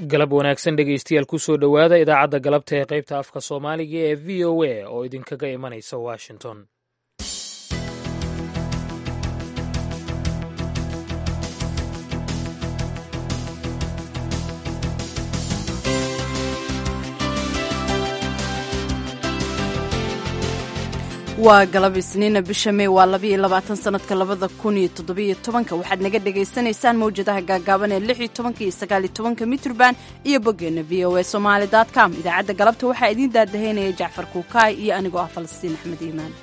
galab wanaagsan dhegeystayaal kusoo dhowaada idaacadda galabta ee qaybta afka soomaaliga ee v o a oo idinkaga imanaysa washington waa galab isniina bisha mey waa labayo labaatan sanadka labada kun iyo toddobiyo tobanka waxaad naga dhagaysanaysaan mawjadaha gaagaaban ee lix iyo tobanka iyo sagaal iyo tobanka mitrban iyo boggeena v o a somaali dot com idaacadda galabta waxaa idiin daadahaynaya jacfar kuukaay iyo anigoo ah falastiin axmed iimaan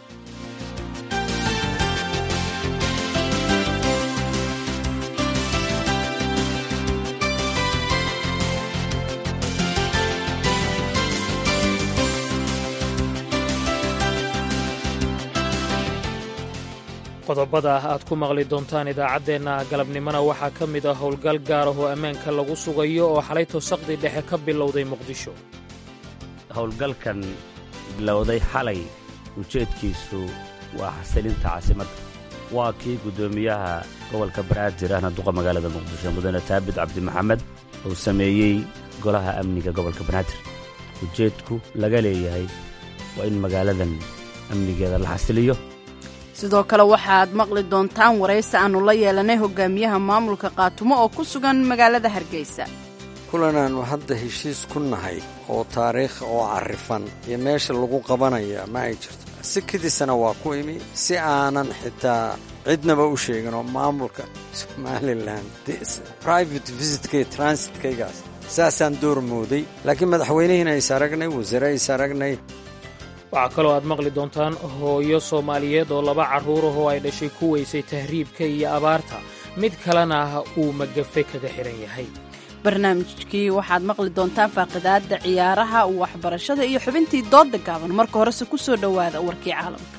qodobada aad ku maqli doontaan idaacaddeenna galabnimona waxaa ka mid ah howlgal gaar ah oo ammaanka lagu sugayo oo xalayto saqdi dhexe ka bilowday muqdisho howlgalkan bilowday xalay ujeedkiisu waa xasilinta caasimadda waa kii guddoomiyaha gobolka banaadir ahna duqa magaalada muqdisho mudane taabid cabdi maxamed uu sameeyey golaha amniga gobolka banaadir ujeedku laga leeyahay waa in magaaladan amnigeeda la xasiliyo sidoo kale waxaad maqli doontaan waraysi aannu la yeelanay hogaamiyaha maamulka qaatumo oo ku sugan magaalada hargeysa kulanaannu hadda heshiis ku nahay oo taariikh oo carrifan iyo meesha lagu qabanaya ma ay jirto sikadiisana waa ku imi si aanan xitaa cidnaba u sheegin oo maamulka somalilan private visitkay transitkaygaas saasaan door mooday laakiin madaxweynihiina is aragnay wasiire is aragnay waxaa kaloo aad maqli doontaan hooyo soomaaliyeed oo laba carruurah oo ay dhashay ku weysay tahriibka iyo abaarta mid kalena uu magafe kaga xidhan yahay barnaamijkii waxaad maqli doontaan faaqidaadda ciyaaraha waxbarashada iyo xubintii doodda gaaban marka horese ku soo dhowaada warkii caalamka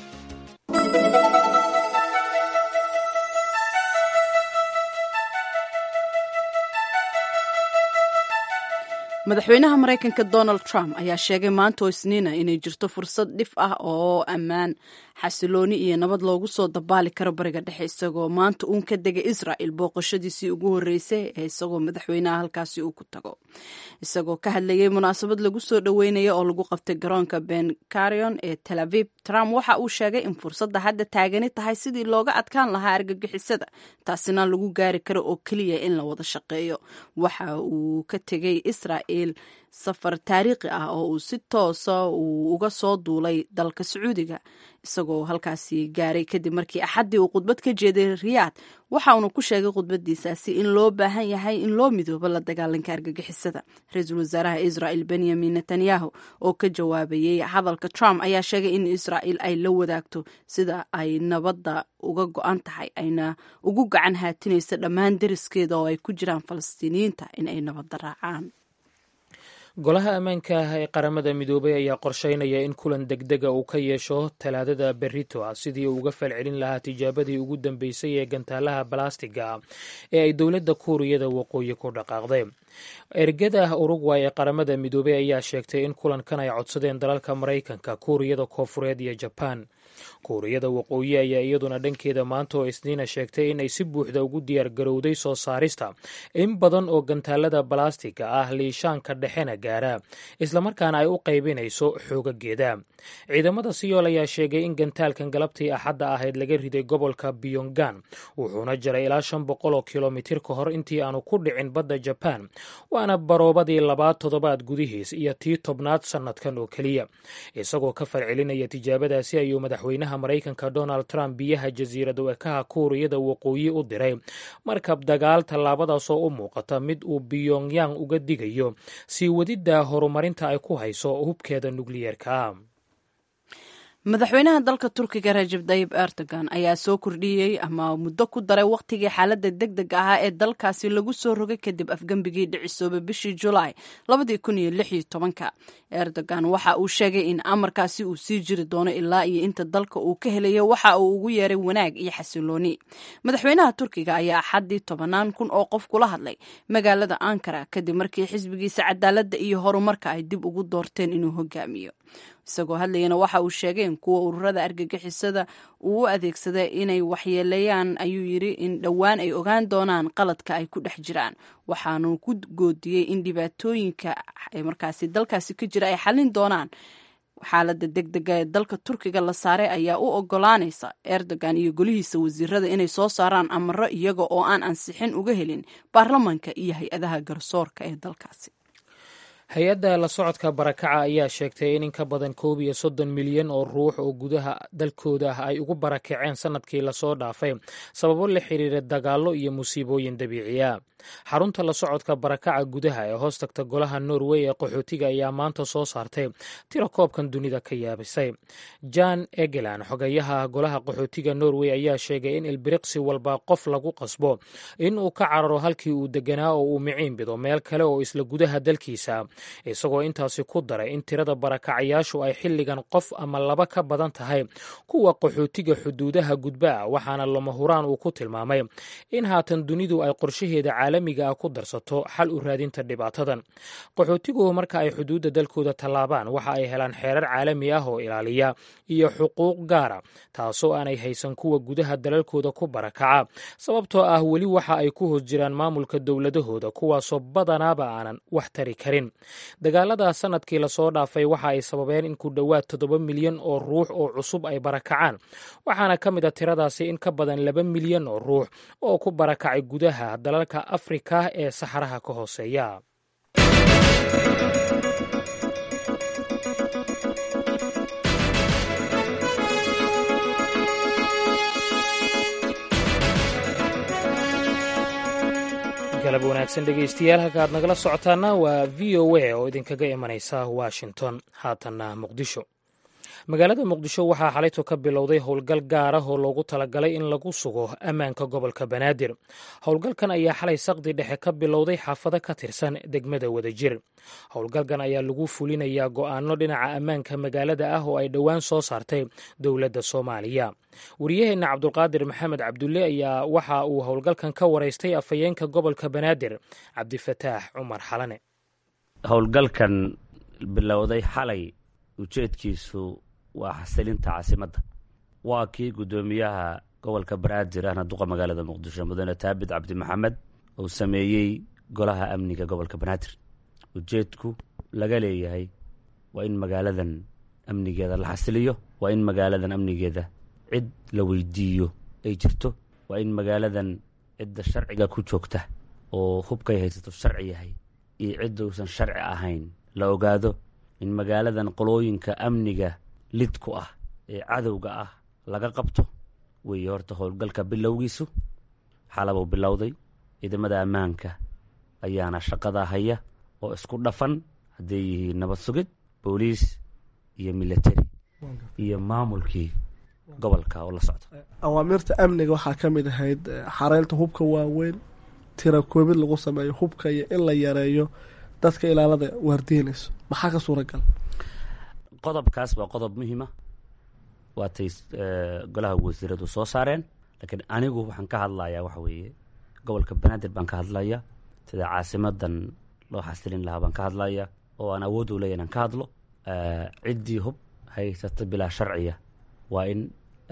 madaxweynaha maraykanka donald trump ayaa sheegay maanta oo isniina inay jirto fursad dhif ah oo ammaan xasilooni iyo nabad loogu soo dabaali karo bariga dhexe isagoo maanta uun ka degay israa'il booqashadiisii ugu horreysay ee isagoo madaxweynaha halkaasi uu ku tago isagoo ka hadlayay munaasabad lagu soo dhoweynaya oo lagu qabtay garoonka ben carion ee tel aviv trump waxa uu sheegay in fursadda hadda taagani tahay sidii looga adkaan lahaa argagixisada taasina lagu gaari karo oo keliya in la wada shaqeeyo waxa uu ka tegay israa'il safar taariikhi ah oo uu si toosa uu uga soo duulay dalka sacuudiga isagoo halkaasi gaaray kadib markii axaddii uu khudbad ka jeeday riyaad waxa uuna ku sheegay khudbadiisaasi in loo baahan yahay in loo midoobo la dagaalanka argagixisada ra-iisul wasaaraha israa'il benyamin netanyahu oo ka jawaabayey hadalka trump ayaa sheegay in israa'il ay la wadaagto sida ay nabadda uga go-an tahay ayna ugu gacan haatinayso dhammaan deriskeeda oo ay ku jiraan falastiiniyiinta in ay nabadda raacaan golaha ammaanka ah ee qaramada midoobay ayaa qorsheynaya in kulan degdega uu ka yeesho talaadada berito ah sidii uu uga falcelin lahaa tijaabadii ugu dambeysay ee gantaalaha balastiga ah ee ay dowladda kuuriyada waqooyi ku dhaqaaqday ergada urugway ee qaramada midoobey ayaa sheegtay in kulankan ay codsadeen dalalka maraykanka kuuriyada koofureed iyo jabaan kuuriyada waqooyi ayaa iyaduna dhankeeda maanta oo isniina sheegtay in ay si buuxda ugu diyaar garowday soo saarista in badan oo gantaalada balastiga ah liishaanka dhexena gaara islamarkaana ay u qaybinayso xoogageeda ciidamada siyool ayaa sheegay in gantaalkan galabtii axadda ahayd laga riday gobolka biyongan wuxuuna jaray ilaa shan boqol oo kilomitir ka hor intii aanu ku dhicin badda jabaan waana baroobadii labaad toddobaad gudihiis iyo tii tobnaad sannadkan oo keliya isagoo ka falcelinaya tijaabadaasi ayuu madaxweynaha maraykanka donald trump biyaha jasiirada ekaha kuuriyada waqooyi u diray markab dagaal tallaabadaasoo u muuqata mid uu biyongyang uga digayo sii wadidda horumarinta ay ku hayso hubkeeda nukliyeerka madaxweynaha dalka turkiga rajab dayib erdogan ayaa soo kordhiyey ama muddo ku daray wakhtigii xaaladda deg deg ahaa ee dalkaasi lagu soo rogay kadib afgembigii dhicisoobay bishii julaay labadii kun iyo lix iyo tobanka erdogan waxa uu sheegay in amarkaasi uu sii jiri doono ilaa iyo inta dalka uu ka helayo waxa uu ugu yeeray wanaag iyo xasilooni madaxweynaha turkiga ayaa axaddii tobanaan kun oo qof kula hadlay magaalada ankara kadib markii xisbigiisa cadaaladda iyo horumarka ay dib ugu doorteen inuu hogaamiyo isagoo hadlayana waxa uu sheegay in kuwa ururada argagixisada uu u adeegsada inay waxyeeleeyaan ayuu yidhi in dhowaan ay ogaan doonaan qaladka ay ku dhex jiraan waxaanu ku goodiyey in dhibaatooyinka markaasi dalkaasi ka jira ay xallin doonaan xaalada degdega ee dalka turkiga la saaray ayaa u ogolaanaysa erdogan iyo golihiisa wasiirada inay soo saaraan amaro iyaga oo aan ansixin uga helin baarlamanka iyo hay-adaha garsoorka ee dalkaasi hay-adda la socodka barakaca ayaa sheegtay in in ka badan koob iyo soddon milyan oo ruux oo gudaha dalkooda ah ay ugu barakaceen sanadkii lasoo dhaafay sababo la xiriira dagaallo iyo musiibooyin dabiiciya xarunta la socodka barakaca gudaha ee hoos tagta golaha norway ee qaxootiga ayaa maanta soo saartay tiro koobkan dunida ka yaabisay jan egelan xogayaha golaha qaxootiga norway ayaa sheegay in ilbiriqsi walba qof lagu qasbo in uu ka cararo halkii uu deganaa oo uu miciin bido meel kale oo isla gudaha dalkiisa isagoo intaasi ku daray in tirada barakacayaashu ay xilligan qof ama laba ka badan tahay kuwa qaxootiga xuduudaha gudba ah waxaana lama huraan uu ku tilmaamay in haatan dunidu ay qorshaheeda caalamiga ah ku darsato xal u raadinta dhibaatadan qaxootigu marka ay xuduudda dalkooda tallaabaan waxa ay helaan xeerar caalami ah oo ilaaliya iyo xuquuq gaara taasoo aanay haysan kuwa gudaha dalalkooda ku barakaca sababtoo ah weli waxa ay ku hoos jiraan maamulka dowladahooda kuwaasoo badanaaba aanan wax tari karin dagaalada sanadkii lasoo dhaafay waxa ay sababeen in ku dhowaad toddoba milyan oo ruux oo cusub ay barakacaan waxaana ka mid a tiradaasi in ka badan laba milyan oo ruux oo ku barakacay gudaha dalalka afrika ee saxaraha ka hooseeya galab wanaagsan dhegeystayaal halka aad nagala socotaana waa v o a oo idinkaga imanaysa washington haatanna muqdisho magaalada muqdisho waxaa xalayto ka bilowday howlgal gaar ah oo loogu talagalay in lagu sugo ammaanka gobolka banaadir howlgalkan ayaa xalay saqdi dhexe ka bilowday xaafado ka tirsan degmada wadajir howlgalkan ayaa lagu fulinayaa go'aano dhinaca ammaanka magaalada ah oo ay dhowaan soo saartay dowladda soomaaliya wariyaheenna cabdulqaadir maxamed cabdulle ayaa waxa uu howlgalkan ka waraystay afhayeenka gobolka banaadir cabdifataax cumar xalane howlgalkan bilowday xalay ujeedkiisu waa xasilinta caasimadda waa kii guddoomiyaha gobolka banaadir ahna duqa magaalada muqdisho mudane taabit cabdi maxamed uu sameeyey golaha amniga gobolka banaadir ujeedku laga leeyahay waa in magaaladan amnigeeda la xasiliyo waa in magaaladan amnigeeda cid la weydiiyo ay jirto waa in magaaladan cidda sharciga ku joogta oo hubkay haysato sharci yahay iyo cidda uusan sharci ahayn la ogaado in magaaladan qolooyinka amniga lid ku ah ee cadowga ah laga qabto weeye horta howlgalka bilowgiisu xalabuu bilowday ciidamada ammaanka ayaana shaqadaa haya oo isku dhafan hadday yihiin nabad sugid booliis iyo military iyo maamulkii gobolka oo la socda awaamirta amniga waxaa ka mid ahayd xareynta hubka waaweyn tira koobid lagu sameeyo hubka iyo in la yareeyo dadka ilaalada waardiinayso maxaa ka suuragal qodobkaas waa qodob muhiima waatay golaha wasiiradu soo saareen laakiin anigu waxaan ka hadlayaa waxa weeye gobolka banaadir baan ka hadlaya sida caasimadan loo xasilin lahaa baan ka hadlaya oo aan awood u leeya inaan ka hadlo ciddii hub haysata bilaa sharciya waa in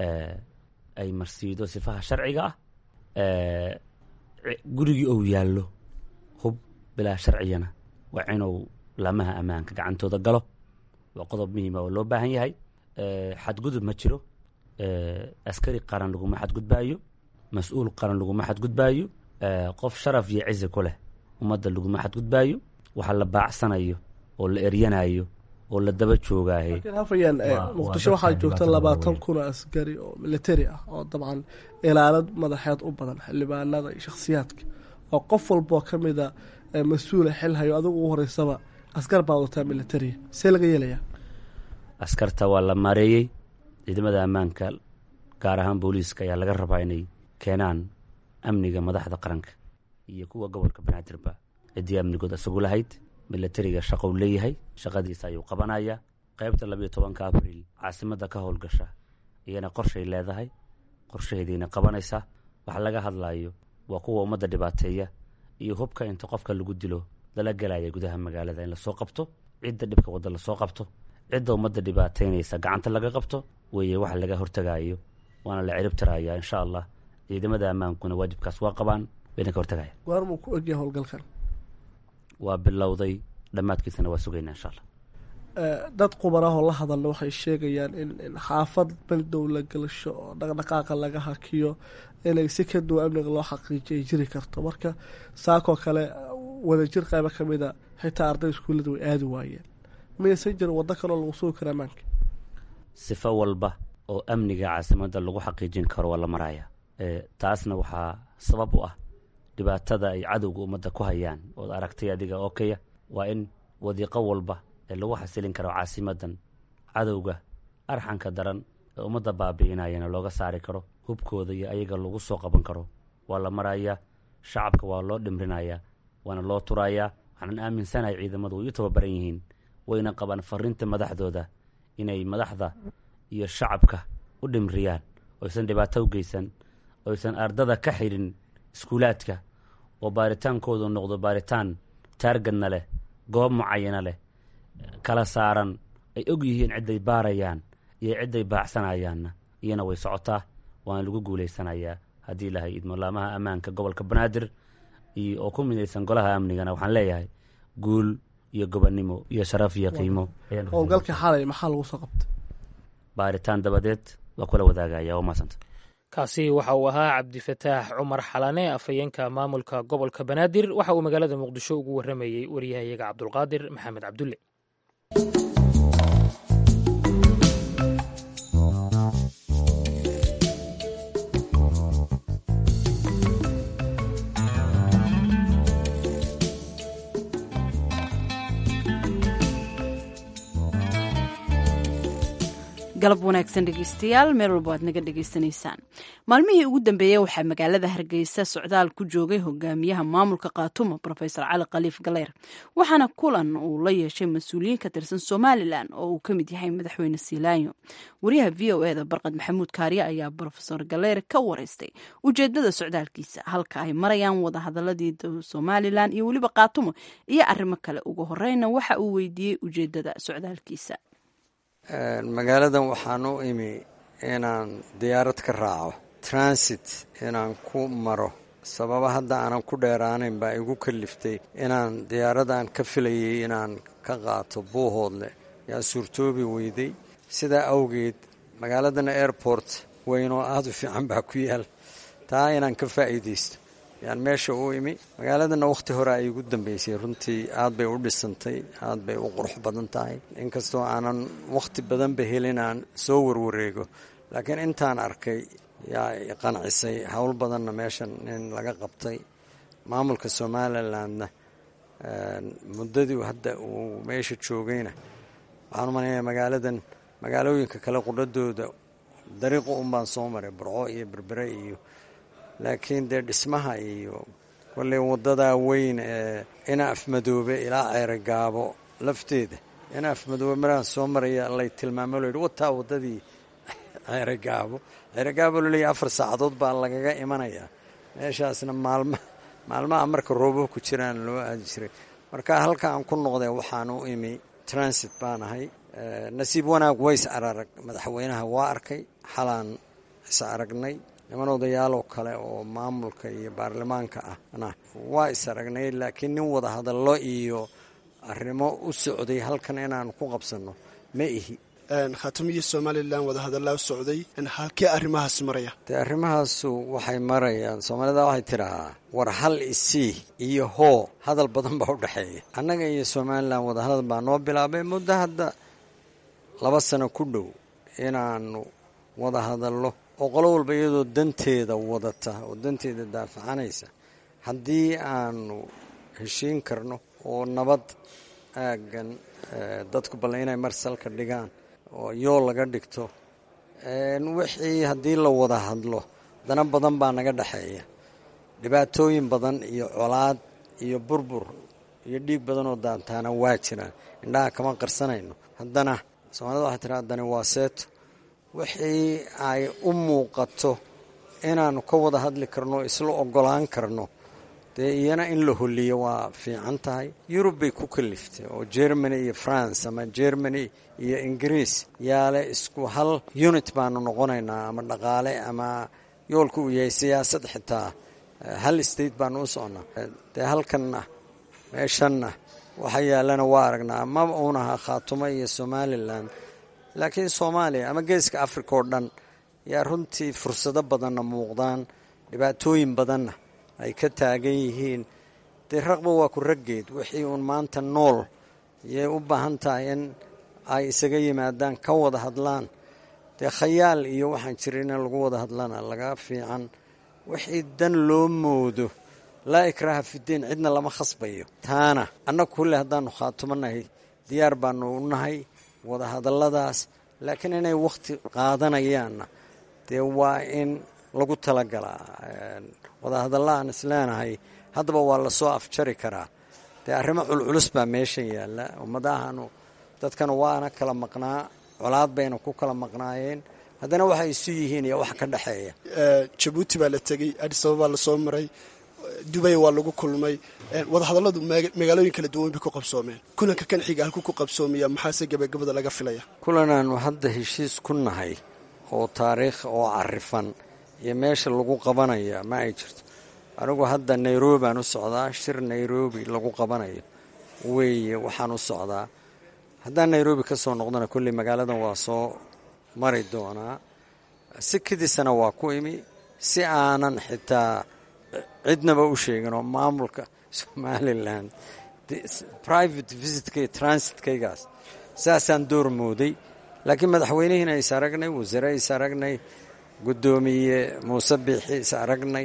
ay marsiido sifaha sharciga ah gurigii ou yaallo hub bilaa sharciyana waa inuu laamaha ammaanka gacantooda galo waa qodob muhiima oo loo baahan yahay xadgudub ma jiro askari qaran laguma xadgudbaayo mas-uul qaran laguma xadgudbaayo qof sharaf iyo cizi ku leh ummadda laguma xadgudbaayo waxa la baacsanayo oo la eryanayo oo la daba joogaaye laakiin hafayaan muqdisho waxaa joogta labaatan kun oo askari oo military ah oo dabcan ilaalad madaxeed u badan xildhibaanada iyo shakhsiyaadka oo qof walboo ka mida mas-uula xil hayo adigu ugu horeysaba askar baa wataa militaria see laga yeelayaa askarta waa la maareeyey ciidamada ammaanka gaar ahaan booliiska ayaa laga rabaa inay keenaan amniga madaxda qaranka iyo kuwa gobolka banaadirba ciddii amnigood isagu lahayd militariga shaqou leeyahay shaqadiisa ayuu qabanayaa qaybta labayo tobanka abriil caasimadda ka howlgasha iyana qorshay leedahay qorshaheediina qabanaysaa waxa laga hadlayo waa kuwa ummadda dhibaateeya iyo hubka inta qofka lagu dilo lala gelaya gudaha magaalada in lasoo qabto cidda dhibka wadda lasoo qabto cidda ummadda dhibaataynaysa gacanta laga qabto weeye waxa laga hortagayo waana la cirib tirayaa insha allah ciidamada ammaankuna waajibkaas waa qabaan wayna ka hortagaya goormuu ku egyahay howlgalkan waa bilowday dhammaadkiisana waa sugaynaa insha allah dad qubarahoo la hadalna waxay sheegayaan in in xaafad baldow la gelasho oo dhaqdhaqaaqa laga hakiyo inay si ka duwan amniga loo xaqiijiyo ay jiri karto marka saakoo kale wadajir qaybo ka mida xitaa arday iskuullada way aadi waayeen miyaysan jirin waddo kaloo lagu sugi kara ammaanka sifo walba oo amniga caasimadda lagu xaqiijin karo waa la maraya taasna waxaa sabab u ah dhibaatada ay cadowga ummadda ku hayaan ood aragtay adiga oo kaya waa in wadiiqo walba ee lagu xasilin karo caasimadan cadowga arxanka daran ee ummadda baabi'inayana looga saari karo hubkooda iyo ayaga lagu soo qaban karo waa la marayaa shacabka waa loo dhimrinayaa waana loo turayaa waxaanan aaminsanahay ciidamadu way u tababaran yihiin wayna qabaan fariinta madaxdooda inay madaxda iyo shacabka u dhimriyaan oysan dhibaato u geysan oysan ardada ka xidhin iskuulaadka oo baaritaankoodu noqdo baaritaan taargadna leh goob mucayana leh kala saaran ay og yihiin cidday baarayaan iyo cidday baacsanayaanna iyana way socotaa waana lagu guulaysanayaa haddii ilahay idmolaamaha ammaanka gobolka banaadir iyo oo ku midaysan golaha amnigana waxaan leeyahay guul iyo gobonnimo iyo sharaf iyo qiimo howlgalkii xalay maxaa lagu soo qabtay baaritaan dabadeed waa kula wadaagaya waa maasanta kaasi waxa uu ahaa cabdifataax cumar xalane afhayeenka maamulka gobolka banaadir waxa uu magaalada muqdisho ugu warramayey waryahayaga cabdulqaadir maxamed cabdulle galab wanaagsan dhegeystayaal meel walba aad naga dhegeysanaysaan maalmihii ugu dambeeyey waxaa magaalada hargeysa socdaal ku joogay hogaamiyaha maamulka khaatuma rofesor cali khaliif galeyr waxaana kulan uu la yeeshay mas-uuliyiin ka tirsan somalilan oo uu ka mid yahay madaxweyne siilaanyo wariyaha v o eda barqad maxamuud kaariye ayaa rofesor galeyr ka wareystay ujeedada socdaalkiisa halka ay marayaan wadahadaladii somalilan iyo weliba khaatuma iyo arrimo kale ugu horeyna waxa uu weydiiyey ujeedada socdaalkiisa magaaladan waxaan u imi inaan diyaarad ka raaco transit inaan ku maro sababa hadda aanan ku dheeraanayn baa igu kaliftay inaan diyaaradan ka filayay inaan ka qaato buuhoodle yaa suurtoobi weyday sidaa awgeed magaaladana airport weyn oo aada u fiican baa ku yaal taa inaan ka faa'iidaysto yaan meesha u imi magaaladana wakhti hore ay igu dambeysay runtii aad bay u dhisantay aad bay u qurux badan tahay inkastoo aanan wakhti badanba helin aan soo warwareego laakiin intaan arkay yaa i qancisay howl badanna meeshan in laga qabtay maamulka somalilandna muddadii hadda uu meesha joogayna waxaan umalaynaya magaaladan magaalooyinka kale qudhadooda dariiqu unbaan soo maray burco iyo berbere iyo laakiin dee dhismaha iyo kolley waddadaa weyn ee ina afmadoobe ilaa ceerogaabo lafteeda ina afmadoobe maraan soo maraya lay tilmaamo loyihi wataa waddadii ceerogaabo ceerogaabo laleeyahy afar saacadood baa lagaga imanayaa meeshaasna maalma maalmaha marka roobab ku jiraan loo aadi jiray marka halka aan ku noqday waxaan u imi transit baan ahay nasiib wanaag ways ararag madaxweynaha waa arkay xalaan is aragnay niman odayaaloo kale oo maamulka iyo baarlamaanka ahna waa is aragnay laakiin nin wada hadallo iyo arrimo u socday halkan inaan ku qabsanno ma ihi khaatimo iyo somalilan wadahadallaa u socday halkee arrimahaasi maraya dee arrimahaasu waxay marayaan soomaalida waxay tidhahaa war hal isii iyo hoo hadal badan baa u dhexeeya annaga iyo somalilan wadahadal baa noo bilaabay muddo hadda laba sano ku dhow inaanu wada hadallo oo qolo walba iyadoo danteeda wadata oo danteeda daafacanaysa haddii aanu heshiin karno oo nabad aaggan dadku balle inay marsalka dhigaan oo yoo laga dhigto wixii haddii la wada hadlo dana badan baa naga dhexeeya dhibaatooyin badan iyo colaad iyo burbur iyo dhiig badan oo daantaana waa jiraan indhaha kama qarsanayno haddana soomaalida waxay tiraa haddani waa seeto wixii ay u muuqato inaannu ka wada hadli karno isla ogolaan karno dee iyana in la holiyo waa fiican tahay yurub bay ku kaliftay oo germany iyo france ama germany iyo ingiriis yaale isku hal unit baanu noqonaynaa ama dhaqaale ama yoolku uu yahay siyaasad xitaa hal state baanu u socnaa dee halkanna meeshanna waxa yaalana waa aragnaa maba uunaha khaatumo iyo somalilan laakiin soomaaliya ama geeska africa oo dhan yaa runtii fursado badanna muuqdaan dhibaatooyin badanna ay ka taagan yihiin dee raqba waa ku raggeed wixii uun maanta nool yay u baahan tahay in ay isaga yimaadaan ka wada hadlaan dee khayaal iyo waxaan jirin in lagu wada hadlana laga fiican wixii dan loo moodo laa ikraaha fidiin cidna lama khasbayo taana annagu kulle haddaanu khaatumanahay diyaar baanu u nahay wada hadalladaas laakiin inay wakhti qaadanayaanna dee waa in lagu talagalaa wadahadalla aan isleenahay haddaba waa lasoo afjari karaa dee arrimo culculus baa meeshan yaalla ummadahanu dadkana waana kala maqnaa colaad bayna ku kala maqnaayeen haddana waxay isu yihiin iyo wax ka dhexeeya jabuuti baa la tegey adis ababaa lasoo maray dubay waa lagu kulmay wadahadalladu magaalooyin kala duwan bay ku qabsoomeen kulanka kan xiga halku ku qabsoomaya maxaase gabagabada laga filaya kulanaanu hadda heshiis ku nahay oo taariikh oo carifan iyo meesha lagu qabanaya ma ay jirto anigu hadda nairobi baan u socdaa shir nairobi lagu qabanayo weeye waxaan u socdaa haddaan nairobi ka soo noqdana kolley magaaladan waa soo mari doonaa si kidisana waa ku imi si aanan xitaa cidnaba u sheegin oo maamulka somalilan private visitka iyo transitkaygaas saasaan door mooday laakiin madaxweynihiina is aragnay wasiire is aragnay guddoomiye muuse biixi is aragnay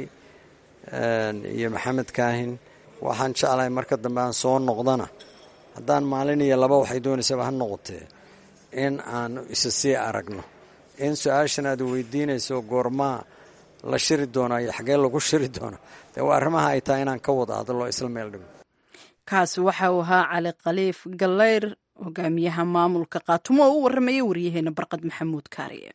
iyo maxamed kaahin waxaan jeclahay marka dambe aan soo noqdana haddaan maalin iyo laba waxay doonaysaba ha noqotee in aanu isa sii aragno in su-aashan aad weydiinayso goormaa la shiri doonaa iyo xagee lagu shiri doona dee waa arrimaha ay tahay inaan ka wada hadlo isla meel dhigo kaasi waxa uu ahaa cali khaliif gallayr hogaamiyaha maamulka qaatumo oo u warramaya waryaheena barqad maxamuud kaariye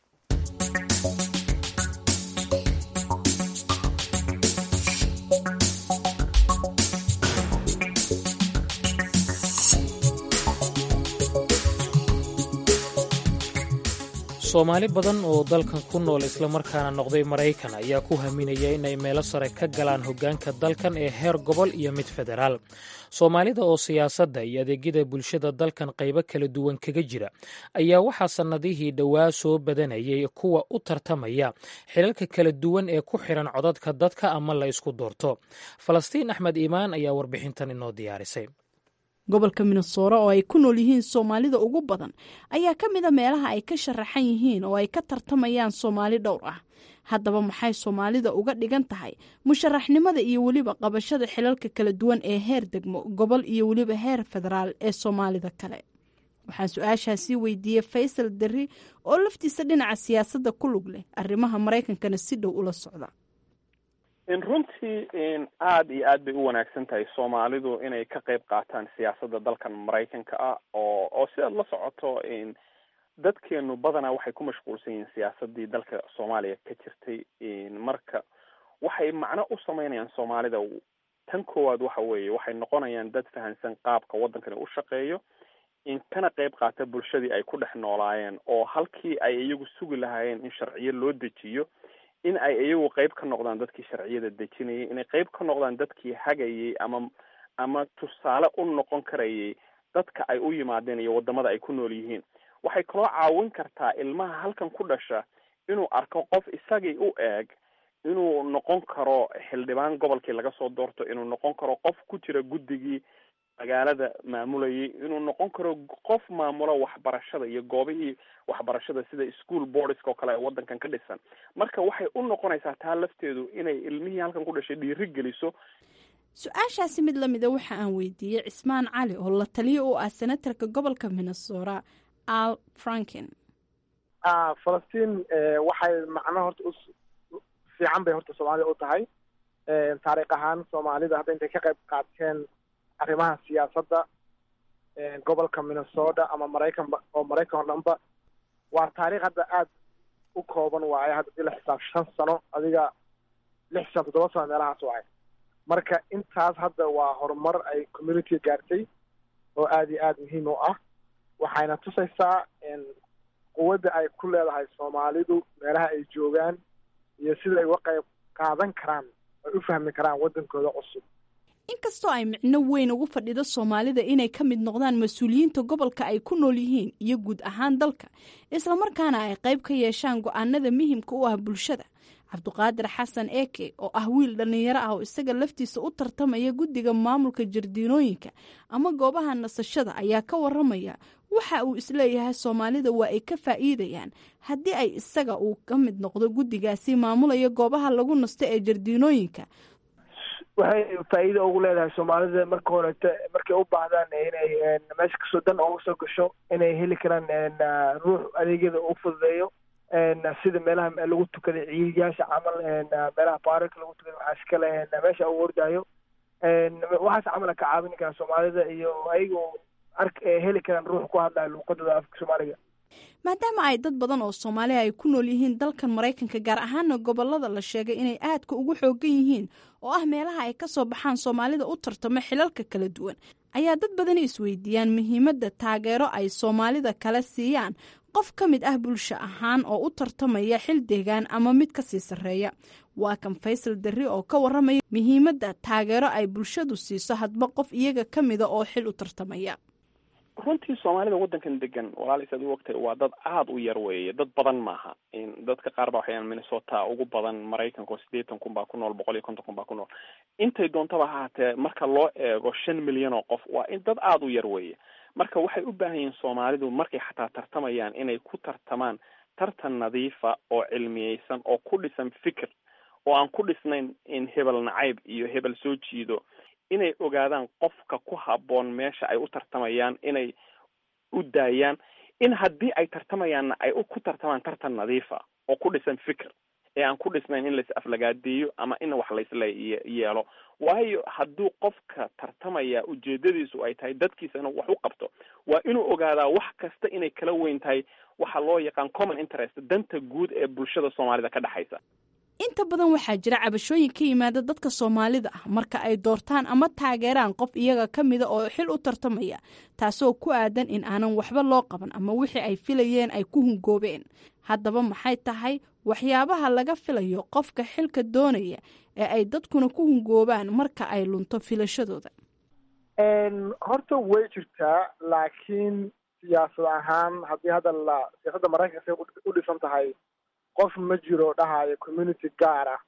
soomaali badan oo dalkan ku nool islamarkaana noqday maraykan ayaa ku haminaya inay meelo sare ka galaan hoggaanka dalkan ee heer gobol iyo mid federaal soomaalida oo siyaasadda iyo adeegyada bulshada dalkan qaybo kala duwan kaga jira ayaa waxaa sannadihii dhowaa soo badanayay kuwa u tartamaya xilalka kala duwan ee ku xidhan codadka dadka ama la isku doorto falastiin axmed iimaan ayaa warbixintan inoo diyaarisay gobolka minnesora oo ay ku nool yihiin soomaalida ugu badan ayaa ka mid a meelaha ay ka sharaxan yihiin oo ay ka tartamayaan soomaali dhowr ah haddaba maxay soomaalida uga dhigan tahay musharaxnimada iyo weliba qabashada xilalka kala duwan ee heer degmo gobol iyo weliba heer federaal ee soomaalida kale waxaan su-aashaasii weydiiyey faysal derri oo laftiisa dhinaca siyaasadda ku lug leh arrimaha maraykankana si dhow ula socda runtii aada iyo aad bay u wanaagsan tahay soomaalidu inay ka qayb qaataan siyaasadda dalkan maraykanka ah oo oo sidaad la socoto dadkeenu badanaa waxay ku mashquulsan yihiin siyaasadii dalka soomaaliya ka jirtay marka waxay macno u sameynayaan soomaalida tan koowaad waxa weeye waxay noqonayaan dad fahansan qaabka waddankani u shaqeeyo in kana qayb qaata bulshadii ay ku dhex noolaayeen oo halkii ay iyagu sugi lahaayeen in sharciyo loo dejiyo in ay iyagu qayb ka noqdaan dadkii sharciyada dejinayay inay qayb ka noqdaan dadkii hagayay ama ama tusaale u noqon karayay dadka ay u yimaadeen iyo wadamada ay ku nool yihiin waxay kaloo caawin kartaa ilmaha halkan ku dhasha inuu arko qof isagii u eeg inuu noqon karo xildhibaan gobolkii laga soo doorto inuu noqon karo qof ku jira guddigii magaalada maamulayay inuu noqon karo qof maamulo waxbarashada iyo goobihii waxbarashada sida school boardska oo kale ee waddankan ka dhisan marka waxay u noqonaysaa taa lafteedu inay ilmihii halkan ku dhashay dhiiri geliso su-aashaasi mid lamida waxa aan weydiiyey cismaan cali oo la taliyo u ah senatarka gobolka minnesota al franken falastiin waxay macno horta u fiican bay horta soomaalida u tahay taariikh ahaan soomaalida hadda intay ka qayb qaateen arrimaha siyaasadda gobolka minnesota ama maraykan oo maraykan oo dhanba waa taariikh hadda aada u kooban waaye hadda dii la xisaab shan sano adiga lix sano toddoba sano meelahaas waaye marka intaas hadda waa horumar ay communitiga gaartay oo aada iyo aada muhiim u ah waxayna tusaysaa quwadda ay ku leedahay soomaalidu meelaha ay joogaan iyo sida ay uga qayb qaadan karaan ay u fahmi karaan waddankooda cusub inkastoo ay micno weyn ugu fadhido soomaalida inay ka mid noqdaan mas-uuliyiinta gobolka ay ku nool yihiin iyo guud ahaan dalka islamarkaana ay qayb ka yeeshaan go-aanada muhimka u ah bulshada cabduqaadir xasan eke oo ah wiil dhallinyaro ah oo isaga laftiisa u tartamaya guddiga maamulka jardiinooyinka ama goobaha nasashada ayaa ka waramaya waxa uu isleeyahay soomaalida waa ay ka faa'iidayaan haddii ay isaga uu ka mid noqdo guddigaasi maamulaya goobaha lagu nasto ee jardiinooyinka waxay faa'iida ugu leedahay soomaalida marka horete markay u baahdaan inay meesha kasoo dan ooga soo gasho inay heli karaan ruux adeegyada u fududeeyo sida meelaha lagu tukaday ciidiyaasha camal meelaha baarika lagu tukaday waxaas kale meesha u ordaayo waxaas camala ka caawin karaa soomaalida iyo ayagoo ark heli karaan ruux ku hadlaya luuqadooda afka soomaaliga maadaama ay dad badan oo soomaaliya ay ku nool yihiin dalkan maraykanka gaar ahaana gobolada la sheegay inay aadka ugu xoogan yihiin oo ah meelaha ay ka soo baxaan soomaalida u tartamo xilalka kala duwan ayaa dad badani isweydiiyaan muhiimadda taageero ay soomaalida kale siiyaan qof ka mid ah bulsho ahaan oo u tartamaya xil deegaan ama mid kasii sarreeya waa kan faysal darri oo ka waramaya muhiimadda taageero ay bulshadu siiso hadba qof iyaga ka mida oo xil u tartamaya runtii soomaalida waddankan degan walaaliis aad u ogtahay waa dad aada u yar weeye dad badan maaha dadka qaar ba waxayaan minnesota ugu badan maraykanka oo siddeetan kun baa ku nool boqol iyo konton kun baa ku nool intay doontaba ha haatee marka loo eego shan milyan oo qof waa in dad aada u yar weeye marka waxay u baahan yihiin soomaalidu markay xataa tartamayaan inay ku tartamaan tartan nadiifa oo cilmiyeysan oo ku dhisan fikir oo aan ku dhisnayn in hebel nacayb iyo hebel soo jiido inay ogaadaan qofka ku habboon meesha ay u tartamayaan inay u daayaan in haddii ay tartamayaanna ay ku tartamaan tartan nadiifa oo ku dhisan fikir ee aan ku dhisnayn in lais aflagaadeeyo ama in wax laisla yeelo waayo hadduu qofka tartamaya ujeedadiisu ay tahay dadkiisa inuu wax u qabto waa inuu ogaadaa wax kasta inay kala weyn tahay waxa loo yaqaan common interest danta guud ee bulshada soomaalida ka dhexaysa inta badan waxaa jira cabashooyin ka yimaada dadka soomaalida ah marka ay doortaan ama taageeraan qof iyaga ka mida oo xil u tartamaya taasoo ku aadan in aanan waxba loo qaban ama wixii ay filayeen ay ku hungoobeen haddaba maxay tahay waxyaabaha laga filayo qofka xilka doonaya ee ay dadkuna ku hungoobaan marka ay lunto filashadooda horta way jirtaa laakiin siyaasad ahaan haddii hadda la siyaasadda maraykanka say u dhisan tahay qof ma jiro dhahayo community gaar ah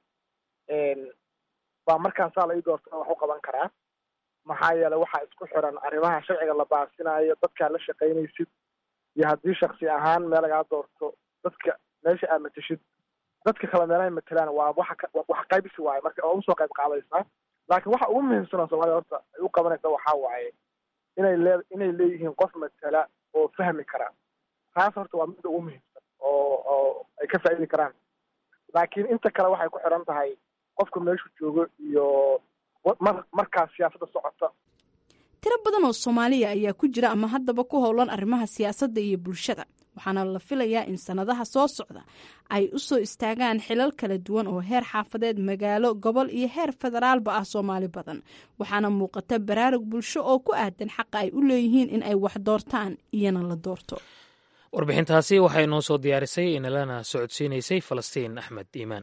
baa markaasaa la ii doorta wax u qaban karaa maxaa yeelay waxaa isku xiran arrimaha sharciga la baasinayo dadkaa la shaqaynaysid iyo haddii shaksi ahaan meel lagaa doorto dadka meesha aad matashid dadka kale meelahay matelaan waa waxa wax qaybsi waaye marka oo usoo qayb qaadaysaa laakiin waxa ugu muhiimsanoo soomaalida horta ay u qabanaysa waxaa waaye inay lee inay leeyihiin qof matala oo fahmi kara taas horta waa midda ugu muhiimsan oo oo ay ka faa'idi karaan laakiin inta kale waxay ku xiran tahay qofka meeshu joogo iyo mar markaas siyaasadda socota tiro badan oo soomaaliya ayaa ku jira ama haddaba ku howlan arrimaha siyaasadda iyo bulshada waxaana la filayaa in sannadaha soo socda ay u soo istaagaan xilal kala duwan oo heer xaafadeed magaalo gobol iyo heer federaalba ah soomaali badan waxaana muuqata baraarug bulsho oo ku aadan xaqa ay u leeyihiin in ay wax doortaan iyana la doorto warbixintaasi waxaa inoo soo diyaarisay inalana socodsiinaysay falastiin axmed iimaan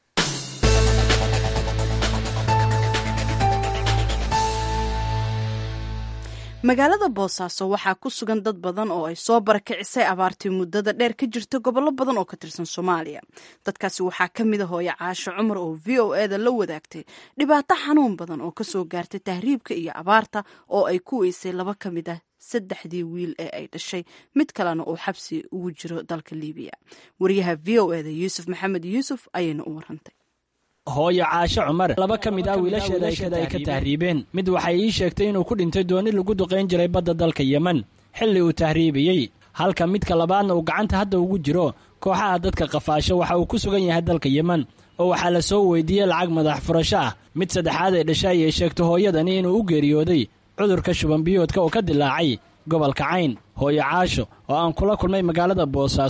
magaalada boosaaso waxaa ku sugan dad badan oo ay soo barakicisay abaartii muddada dheer ka jirta gobollo badan oo ka tirsan soomaaliya dadkaasi waxaa ka mid a hooyo caasho cumar oo v o eda la wadaagtay dhibaato xanuun badan oo kasoo gaartay tahriibka iyo abaarta oo ay ku weysay laba ka mid ah saddexdii wiil ee ay dhashay mid kalena uu xabsi ugu jiro dalka liibiya wariyaha v o eda yuusuf maxamed yuusuf ayayna u warantay hooyo caasho cumar laba ka mid ah wiilasheeda ay ka tahriibeen mid waxay ii sheegtay inuu ku dhintay dooni lagu duqayn jiray badda dalka yemen xilli uu tahriibiyey halka midka labaadna uu gacanta hadda ugu jiro kooxaha dadka qafaasho waxa uu ku sugan yahay dalka yemen oo waxaa la soo weydiiyey lacag madax furasho ah mid saddexaad ee dhasha ayay sheegto hooyadani inuu u geeriyooday cudurka shubanbiyoodka oo ka dilaacay gobolka cayn hooyo caasho oo aan kula kulmay magaalada boosaaso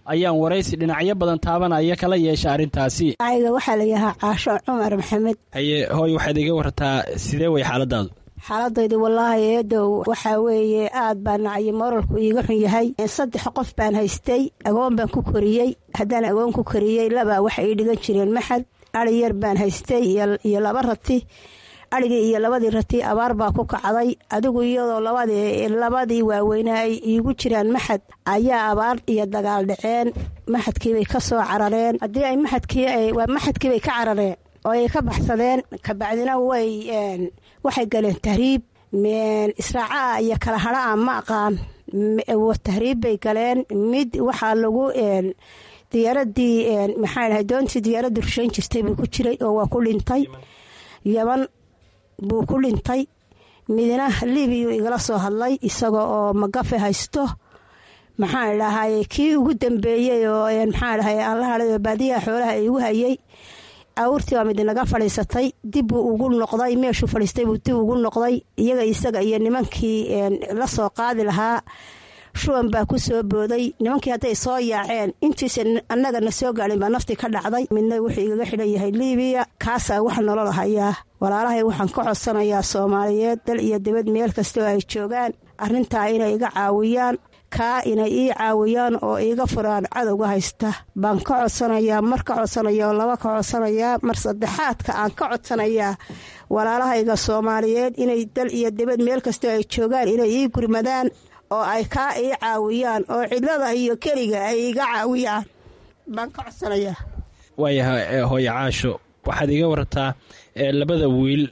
ayaan waraysi dhinacyo badan taabanaya kala yeesha arrintaasi ayga waxaa la yahaa caasho cumar maxamed haye hooy waxaad iga wartaa sidee way xaaladaadu xaaladaydu wallaahi eedow waxaa weeye aad baa nacyo moralku iiga xun yahay saddex qof baan haystay agoon baan ku koriyey haddaan agoon ku koriyey labaa waxay ii dhigan jireen maxad ari yar baan haystay iyo laba rati adhigii iyo labadii rati abaar baa ku kacday adigu iyadoo labadii waaweynaa ay iigu jiraan maxad ayaa abaar iyo dagaal dhaceen maxadkiibay ka soo carareen haddii ay maxadkiiwaa maxadkiibay ka carareen oo ay ka baxsadeen kabacdina way waxay galeen tahriib israacaa iyo kala hadhaa ma aqaan tahriib bay galeen mid waxaa lagu diyaaradii maxaa dhahay doontii diyaaradii rushayn jirtay buu ku jiray oo waa ku dhintay yaban buu ku dhintay midna libiyu igala soo hadlay isaga oo magafe haysto maxaan dhahay kii ugu dambeeyey oo maxaa dhahay aan la hadhay oo baadiyaha xoolaha igu hayay awurtii baa mid naga fadhiisatay dib buu ugu noqday meeshuu fadhiistay buu dib ugu noqday iyaga isaga iyo nimankii la soo qaadi lahaa shuban baa ku soo booday nimankii hadday soo yaaceen intiisa annaga na soo gaadhin baa naftii ka dhacday midna wuxuu igaga xidhan yahay libiya kaasaa wax nolol hayaa walaalahay waxaan ka codsanayaa soomaaliyeed dal iyo dibad meel kastoo ay joogaan arrintaa inay iga caawiyaan kaa inay ii caawiyaan oo iiga furaan cadowga haysta baan ka codsanayaa mar ka codsanaya oo laba ka codsanayaa mar saddexaadka aan ka codsanayaa walaalahayga soomaaliyeed inay dal iyo dibad meel kastoo ay joogaan inay ii gurmadaan oo ay kaa ii caawiyaan oo cidlada iyo keliga ay iga caawiyaan baan ka codsanayaa waayahay hooye caasho waxaad iga warartaa labada wiil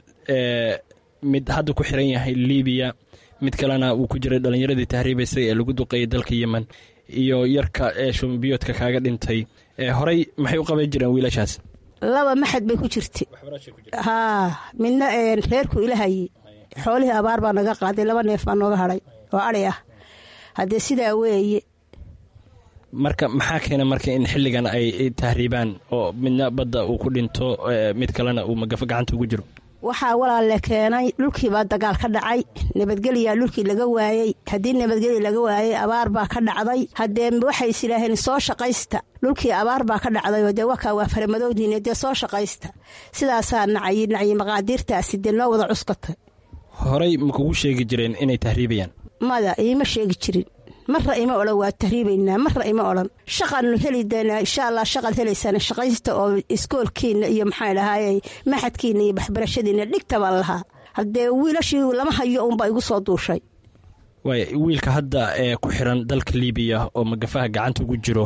mid hadda ku xiran yahay libiya mid kalena uu ku jiray dhallinyaradii tahriibaysay ee lagu duqeeyay dalka yemen iyo yarka ee shumbiyoodka kaaga dhintay horey maxay u qaban jireen wiilashaas laba maxad bay ku jirta haa midna reerku ilahaye xoolihii abaar baa naga qaaday laba neef baa nooga hadhay oo adhi ah haddee sidaa weeye marka maxaa keena marka in xilligan ay tahriibaan oo midna badda uu ku dhinto mid kalena uu magafo gacanta ugu jiro waxaa walaalle keenay dhulkiibaa dagaal ka dhacay nabadgelyaa dhulkii laga waayey haddii nabadgelya laga waayey abaar baa ka dhacday haddee waxay is idhaaheen soo shaqaysta dhulkii abaar baa ka dhacdayoo dee wakaa waa faramadowdiine dee soo shaqaysta sidaasaa nacyi nacyi maqaadiirtaasi dee noo wada cuskatay horey ma kugu sheegi jireen inay tahriibayaan mada iima sheegi jirin marra ima odhan waa tahriibaynaa marra ima odhan shaqaannu heli doonaa insha allah shaqaad helaysaan shaqaysta oo iskoolkiina iyo maxaa dhahaayey maxadkiina iyo waxbarashadiina dhigta baan lahaa haddee wiilashii lama hayo unbaa igu soo duushay waay wiilka hadda ee ku xiran dalka libiya oo magafaha gacanta ugu jiro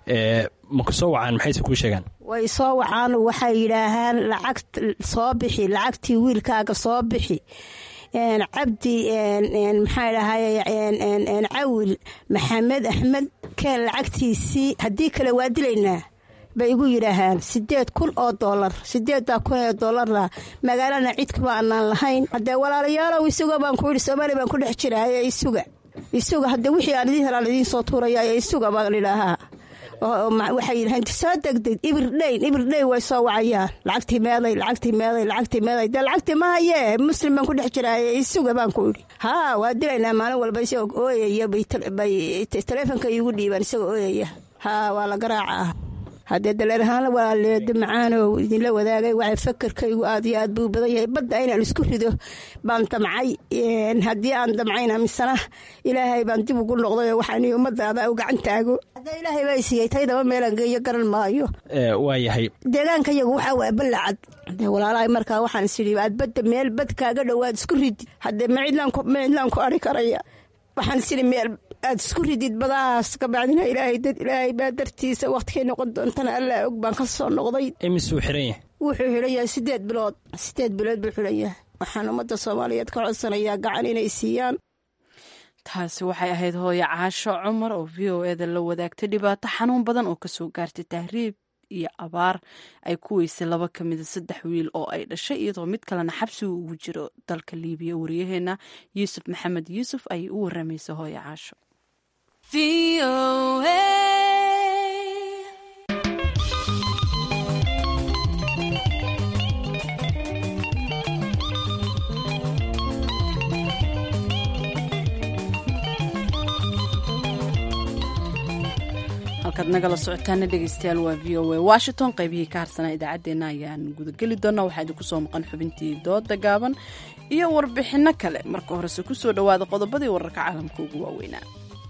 maku soo wacaan maxayse kuu sheegaan way soo wacaan waxay yidhaahaan lacag soo bixi lacagtii wiilkaaga soo bixi cabdi maxaa dhahay cawil maxamed axmed keen lacagtiisii haddii kale waa dilaynaa bay igu yidhaahaan sideed kun oo doolar sideeddaa kun ee doolarna magaalana cidkama aanaan lahayn haddee walaalayaalow isuga baan ku yidhi soomaaliya baan ku dhex jiraaye isuga isuga haddee wixii aan idiin helaan idiin soo tuuraya isuga baan idhaahaa waxay yidhaheen soo degdeg ibirdhayn ibirdhayn way soo wacayaan lacagtii meeday lacagtii meeday lacagtii meeday dee lacagtii ma hayee muslim baan ku dhex jiraaye isuga baan ku idhi haa waa dilaynaa maalin walba isagoo ooyaya bay taleefonka iigu dhiibaan isagoo ooyaya haa waa la garaacaa haddee daleer ahaan walaaleeda macaanow idinla wadaagay waxay fakarkaygu aad iyo aad buu badan yahay badda inaan isku rido baan damcay haddii aan damcayna misena ilaahay baan dib ugu noqdayoo waxaan ummadaada u gacan taago haddee ilaahay baa siiyey taydaba meelaan geeyo garan maayo waa yahay deegaanka yagu waxaa waa ballacad dee walaalahay markaa waxaan isidhi aad badda meel bad kaaga dhowaad isku ridi haddee ma cidlaan ku ari karaya waxaan isidhi meel aad isku ridid badahaas kabacdina ilaahay dad ilaahay baa dartiisa wakhtikay noqon doontana allaa og baan ka soo noqday imisuu xiran yahay wuxuu xidhan yahay sideed bilood sideed bilood buu xidhan yahay waxaan ummadda soomaaliyeed ka codsanayaa gacan inay siiyaan taasi waxay ahayd hooyo caasho cumar oo v o eda la wadaagtay dhibaato xanuun badan oo kasoo gaartay tahriib iyo abaar ay ku weysay laba ka mida saddex wiil oo ay dhashay iyadoo mid kalena xabsigu ugu jiro dalka liibiya waryaheena yuusuf maxamed yuusuf ayay u waramaysa hooyo caasho halkaad nagala socotaana dhegeystayaal waa v o a washington qaybihii ka harsanaa idaacaddeenna ayaan gudageli doonaa waxaa idinku soo maqan xubintii dooda gaaban iyo warbixinno kale marka horese kusoo dhowaada qodobadii wararka caalamka ugu waaweynaa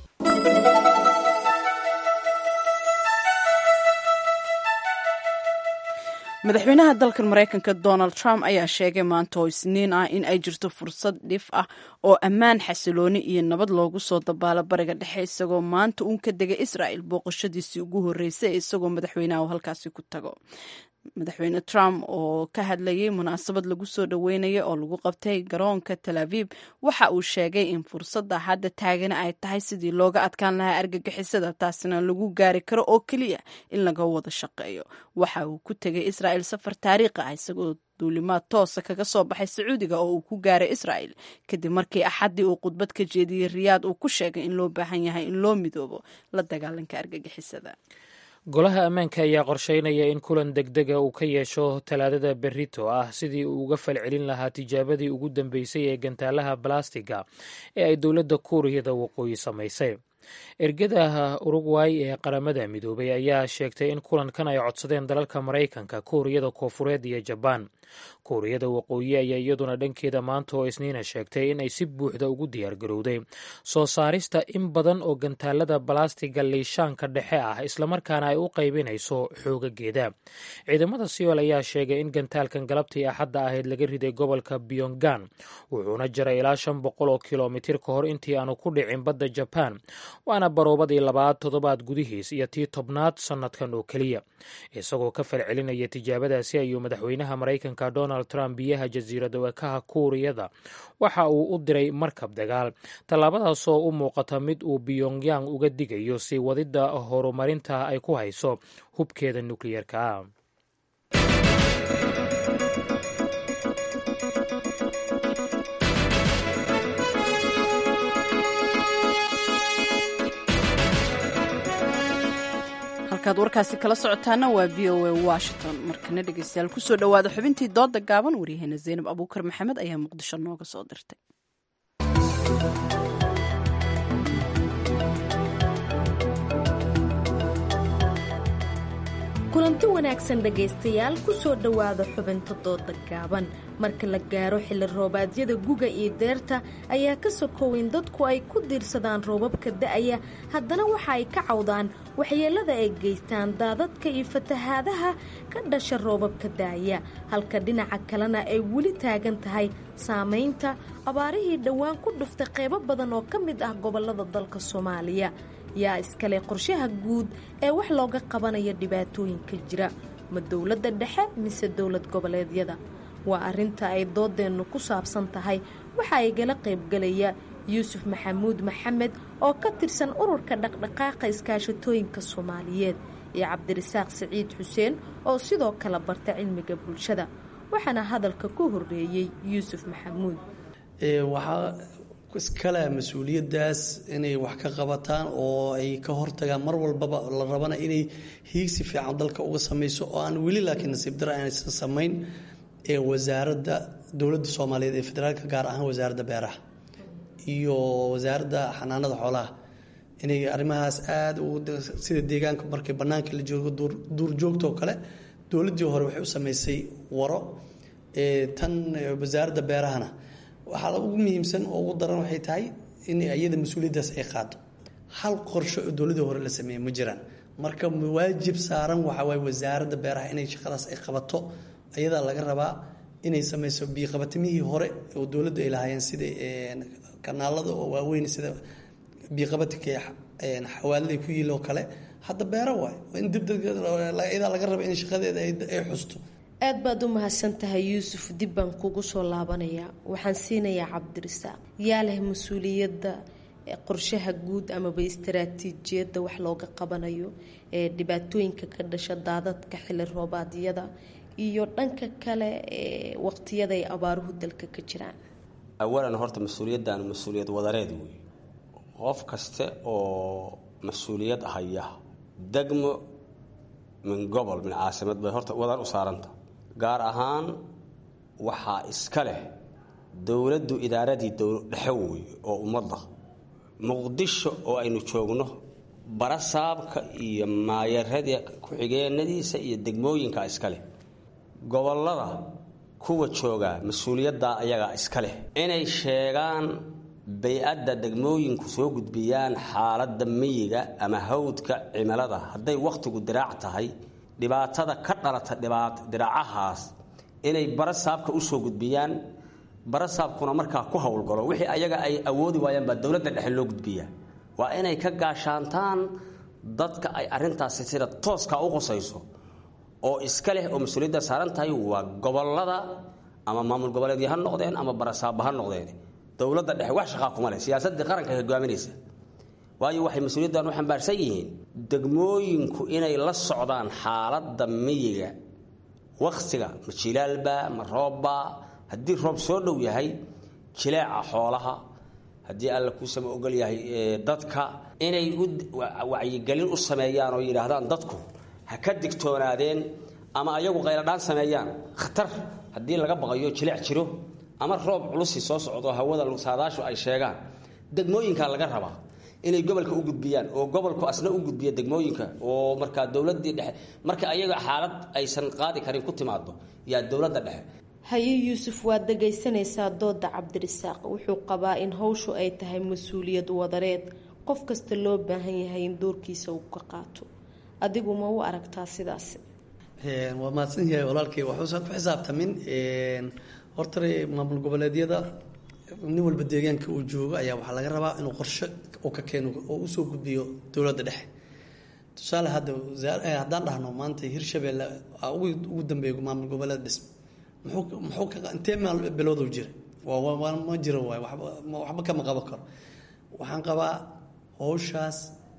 madaxweynaha dalkan maraykanka donald trump ayaa sheegay maanta oo isniin ah in ay jirto fursad dhif ah oo ammaan xasilooni iyo nabad loogu soo dabaalo bariga dhexe isagoo maanta uun ka degay israa'il booqashadiisii ugu horreysay isagoo madaxweynaha halkaasi ku tago madaxweyne trump oo ka hadlayay munaasabad lagu soo dhoweynaya oo lagu qabtay garoonka tel aviv waxa uu sheegay in fursadda hadda taagana ay tahay sidii looga adkaan lahaa argagixisada taasina lagu gaari karo oo keliya in laga wada shaqeeyo waxa uu ku tegay israa'il safar taariikhi ah isagoo duulimaad toosa kaga soo baxay sacuudiga oo uu ku gaaray israa'il kadib markii axaddii uu khudbad ka jeediyey riyaad uu ku sheegay in loo baahan yahay in loo midoobo la dagaalanka argagixisada golaha ammaanka ayaa qorsheynaya in kulan degdega uu ka yeesho talaadada berito ah sidii uu uga falcelin lahaa tijaabadii ugu dambeysay ee gantaalaha balastiga ee ay dowladda kuuriyada waqooyi samaysay ergada urugway ee qaramada midoobay ayaa sheegtay in kulankan ay codsadeen dalalka maraykanka kuuriyada koofureed iyo jabaan kuuriyada waqooyi ayaa iyaduna dhankeeda maanta oo isniina sheegtay in ay si buuxda ugu diyaargarowday soo saarista in badan oo gantaalada balastiga liishaanka dhexe ah islamarkaana ay u qaybinayso xoogageeda ciidamada siyool ayaa sheegay in gantaalkan galabtii axadda ahayd laga riday gobolka pyongan wuxuuna jaray ilaa shan boqol oo kilomitir ka hor intii aanu ku dhicin badda jabaan waana baroobadii labaad toddobaad gudihiis iyo tii tobnaad sannadkan oo keliya isagoo ka falcelinaya tijaabadaasi ayuu madaxweynaha maraykanka donald trump biyaha jasiirada wekaha kuuriyada waxa uu u diray markab dagaal tallaabadaasoo u muuqata mid uu pyongyang uga digayo sii wadidda horumarinta ay ku hayso hubkeeda nukliyeerka ah halkaad warkaasi kala socotaana waa v o a washington markana dhegeystayaal kusoo dhowaada xubintii dooda gaaban waryaheena zaynab abuukar maxamed ayaa muqdisho nooga soo dirtay kulanti wanaagsan dhegaystayaal kusoo dhowaada xubinta dooda gaaban marka la gaaro xilli roobaadyada guga iyo deerta ayaa ka sokoweyn dadku ay ku diirsadaan roobabka da'aya haddana waxa ay ka cawdaan waxyeellada ay geystaan daadadka iyo fatahaadaha ka dhasha roobabka da'aya halka dhinaca kalena ay weli taagan tahay saamaynta abaarihii dhowaan ku dhuftay qaybo badan oo ka mid ah gobollada dalka soomaaliya yaa iskale qorshaha guud ee wax looga qabanayo dhibaatooyinka jira ma dowladda dhexe mise dowlad goboleedyada waa arrinta ay doodeennu ku saabsan tahay waxa igala qaybgalaya yuusuf maxamuud maxamed oo ka tirsan ururka dhaqdhaqaaqa iskaashatooyinka soomaaliyeed iyo cabdirasaaq siciid xuseen oo sidoo kale barta cilmiga bulshada waxaana hadalka ku horreeyey yuusuf maxamuud iskale mas-uuliyadaas inay wax ka qabataan oo ay ka hortagaan mar walbaba la rabana inay hiigsi fiican dalka uga sameyso oo aan weli laakiin nasiib dara aanaysan samayn ee wasaaradda dowladda soomaaliyeed ee federaalka gaar ahaan wasaaradda beeraha iyo wasaaradda xanaanada xoolaha inay arrimahaas aada sida deegaanka markay bannaanka la joogo duurjoogta oo kale dowladdii hore waxay u sameysay waro tan wasaaradda beerahana waxaa ugu muhiimsan oo ugu daran waxay tahay in iyada mas-uuliyaddaas ay qaado hal qorsho oo dowladii hore la sameeyey ma jiraan marka waajib saaran waxa waaye wasaaradda beeraha inay shaqadaas ay qabato ayadaa laga rabaa inay sameyso biiqabatimihii hore oo dowladdu ay lahaayeen sida kanaalada oo waaweyn sida biiqabatinka xawaalada ku yiil oo kale hadda beero waay in dibyadaa laga raba in shaqadeeda ay xusto aad baad u mahadsan tahay yuusuf dib baan kugu soo laabanayaa waxaan siinayaa cabdirasaaq yaa leh mas-uuliyadda qorshaha guud amaba istaraatiijiyadda wax looga qabanayo ee dhibaatooyinka ka dhasha daadadka xilli roobaadyada iyo dhanka kale ee waqtiyada ay abaaruhu dalka ka jiraan awalan horta mas-uuliyaddan mas-uuliyad wadareed wey qof kaste oo mas-uuliyad haya degmo min gobol min caasimad bay horta wadar u saaranta gaar ahaan waxaa iska leh dowladdu idaaradii dhexe wey oo ummadda muqdisho oo aynu joogno barasaabka iyo maayarada ku-xigeenadiisa iyo degmooyinka iska leh gobollada kuwa jooga mas-uuliyaddaa ayagaa iska leh inay sheegaan bay-adda degmooyinku soo gudbiyaan xaaladda miyiga ama hawdka cimilada hadday wakhtigu diraac tahay dhibaatada ka dhalata diraacahaas inay barasaabka usoo gudbiyaan barasaabkuna markaa ku howlgalo wixii ayaga ay awoodi waayaan baa dowladda dhexe loo gudbiyaa waa inay ka gaashaantaan dadka ay arintaasi sida tooskaa u qusayso oo iska leh oo mas-uuliyadda saaran tahay waa gobolada ama maamul goboleedyo ha noqdeen ama barasaaba ha noqdeen dowladda dhexe wax shaqaa kuma leh siyaasadii qaranka hogaaminaysa waayo waxay mas-uuliyaddan u xambaarsan yihiin degmooyinku inay la socdaan xaaladda miyiga wakhtiga ma jilaalba ma roobba haddii roob soo dhow yahay jileeca xoolaha haddii alla kuusama ogol yahay dadka inay wacyigelin u sameeyaan oo yidhaahdaan dadku ha ka digtoonaadeen ama ayagu qayladhaan sameeyaan khatar haddii laga baqayo jileec jiro ama roob culusi soo socdo hawada saadaashu ay sheegaan degmooyinka laga rabaa inay gobolka u gudbiyaan oo gobolku asna u gudbiya degmooyinka oo markaa dowladii dhexe marka ayaga xaalad aysan qaadi karin ku timaado yaa dowladda dhexe haye yuusuf waad dhagaysanaysaa dooda cabdirisaaq wuxuu qabaa in hawshu ay tahay mas-uuliyad wadareed qof kasta loo baahan yahay in doorkiisa uu ka qaato adigu ma u aragtaa sidaasi waa mahadsan yahay walaalkay waxuusan ku xisaabtamin horta maamul goboleedyada nin walba deegaanka uu joogo ayaa waxaa laga rabaa inuu qorshe uu ka keeno oo usoo gudbiyo dowladda dhexe tusaale hadda haddaan dhahno maanta hirshabeelle ugu dambeeya maamul goboleed dhism muxuu muxuu ka intee maal bilowduu jira waa ma jiro waay waxba kama qaban karo waxaan qabaa howshaas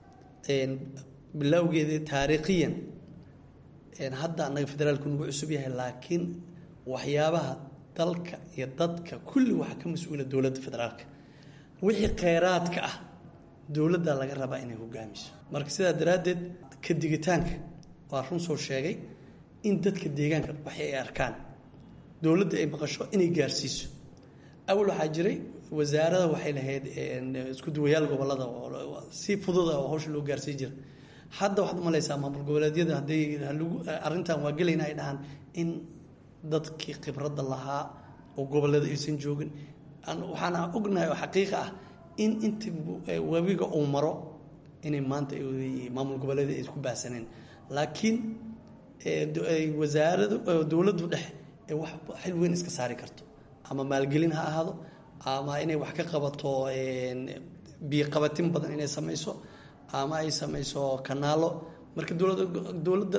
bilowgeedii taariikhiyan hadda annaga federaalku nagu cusub yahay laakiin waxyaabaha dalka iyo dadka kulli waxaa ka mas-uula dowladda federaalka wixii kheyraadka ah dowladdaa laga rabaa inay hogaamiso marka sidaa daraaddeed ka digitaanka waa run soo sheegay in dadka deegaanka waxay ay arkaan dowladda ay maqasho inay gaarsiiso awal waxaa jiray wasaarada waxay lahayd isku duwayaal gobolada si fududa oo hawsha loo gaarsiin jira hadda waxaad umalaysaa maamul goboleedyada hadday arrintan waa gelayna ay dhahaan in dadkii khibradda lahaa oo gobolada aysan joogin waxaana ognahay oo xaqiiqa ah in inta webiga uu maro inay maanta maamul goboleeda ay isku baahsaneen laakiin wasaaradu dowladdu dhexe ee wax xil weyn iska saari karto ama maalgelin ha ahaado ama inay wax ka qabato biyoqabatin badan inay samayso ama ay samayso kanaalo marka dowlada dowladda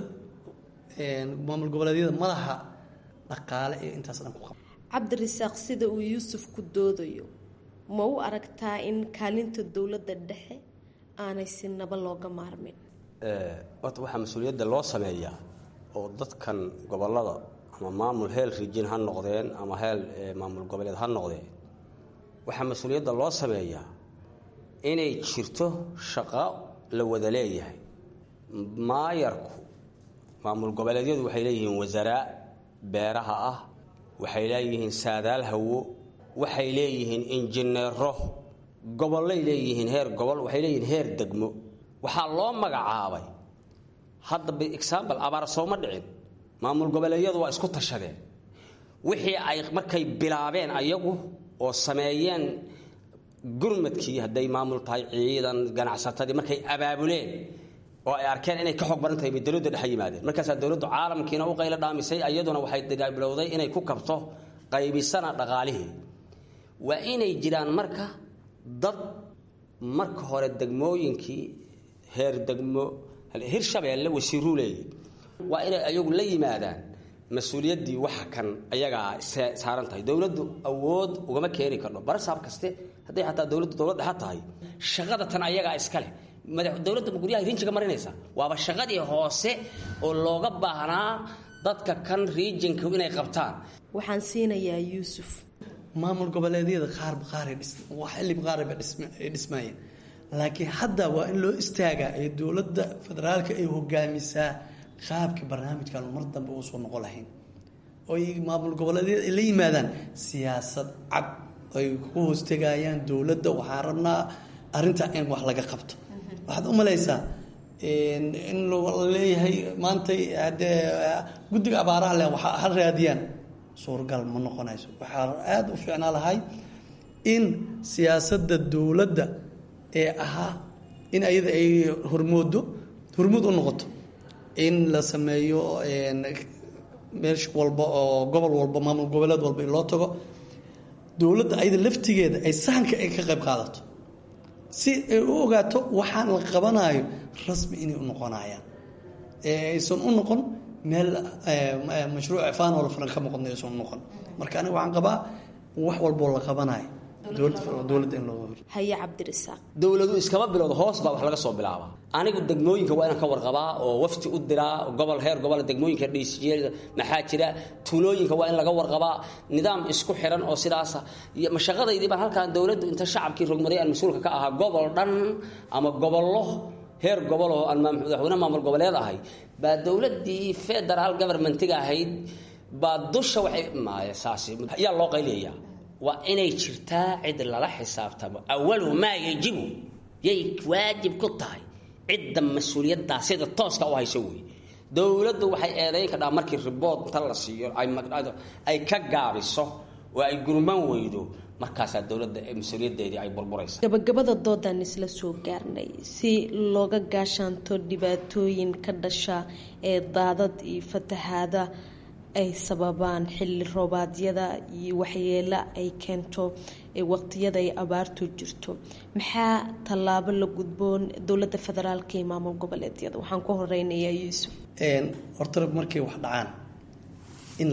maamul goboleedyada ma laha dhaqaale ee intaas dhan ku qaba cabdirisaaq sida uu yuusuf ku doodayo ma u aragtaa in kaalinta dowladda dhexe aanay si naba looga maarmin horta waxaa mas-uuliyadda loo sameeyaa oo dadkan gobolada ama maamul heel rijin ha noqdeen ama heel maamul goboleed ha noqdeen waxaa mas-uuliyadda loo sameeyaa inay jirto shaqo la wada leeyahay maayarku maamul goboleedyadu waxay leeyihiin wasaaraa beeraha ah waxay leeyihiin saadaal hawo waxay leeyihiin injineero gobollay leeyihiin heer gobol waxay leeyihiin heer degmo waxaa loo magacaabay hadda example abaar sooma dhicin maamul goboleedyadu waa isku tashadeen wixii ay markay bilaabeen ayagu oo sameeyeen gurmadkii hadday maamul tahay ciidan ganacsatadii markay abaabuleen oo ay arkeen inay ka xoog badan tahay bay dowladda dhexe yimaadeen markaasaa dowladdu caalamkiina u qaylo dhaamisay iyaduna waxay bilowday inay ku kabto qaybisana dhaqaalihii waa inay jiraan marka dad marka hore degmooyinkii heer degmo hirshabeelle wasiiruu leeyihi waa inay ayagu la yimaadaan mas-uuliyaddii waxa kan ayagaa saaran tahay dowladdu awood ugama keeni karno barasaab kaste hadday xataa dowladdu dowlad dhexa tahay shaqada tan ayagaa iska leh dowladda guryaha rinjiga marinaysa waaba shaqadii hoose oo looga baahnaa dadka kan riijinka inay qabtaan waxaan siinayaa yuusuf maamul goboleedyada qaarba qaaray xilli qaarba ay dhismaayeen laakiin hadda waa in loo istaagaa ee dowladda federaalka ay hogaamisaa qaabka barnaamijkan mar dambe uusan noqon lahayn oy maamul goboleedyada ay la yimaadaan siyaasad cad ay ku hoostegayaan dowladda waxaan rabnaa arrintaa in wax laga qabto waxaad u malaysaa in la leeyahay maantay haddee guddiga abaaraha leh waxa ha raadiyaan suuragal ma noqonayso waxaa aada u fiicnaa lahay in siyaasadda dowladda ee ahaa in ayada ay hormoodo hormood u noqoto in la sameeyo meesh walba oo gobol walba maamul goboleed walba in loo tago dowladda ayada laftigeeda ay sahanka ay ka qayb qaadato si ay u ogaato waxaan la qabanayo rasmi inay u noqonayaan aysan u noqon meel mashruuc faan oo la fulan ka muuqadna aysan u noqon marka aniga waxaan qabaa wax walboo la qabanayo dowladda in loo haye cabdirasaaq dowladu iskama bilowda hoos baa wax laga soo bilaabaa anigu degmooyinka waa inaan ka warqabaa oo wafti u diraa gobol heer gobol degmooyinka dhiisiyeeda maxaa jira tuulooyinka waa in laga warqabaa nidaam isku xiran oo sidaasa iyo mashaqadaydii baan halkaan dowladdu inta shacabkii rogmaday aan mas-uulka ka ahaa gobol dhan ama gobollo heer gobol oo aan madaxweyne maamul goboleed ahay baa dowladdii federal governmentiga ahayd baa dusha waxay maaya saasi yaa loo qayliyayaa waa inay jirtaa cid lala xisaabtamo awalu maa yajibu yay waajib ku tahay cidda mas-uuliyaddaa sida tooska u hayso wey dowladdu waxay eedayn kadhaa markii ribood inta la siiyo ay ka gaabiso oo ay gurman weydo markaasaa dowladda mas-uuliyaddeedii ay burburaysa gabagabada doodaan isla soo gaarnay si looga gaashaanto dhibaatooyin ka dhasha ee daadad iyo fatahaada ay sababaan xilli roobaadyada iyo waxyeelo ay keento waqtiyada ay abaartu jirto maxaa tallaabo la gudboon dowladda federaalka iyo maamul goboleedyada waxaan ku horeynayaa yuusuf horta markay wax dhacaan in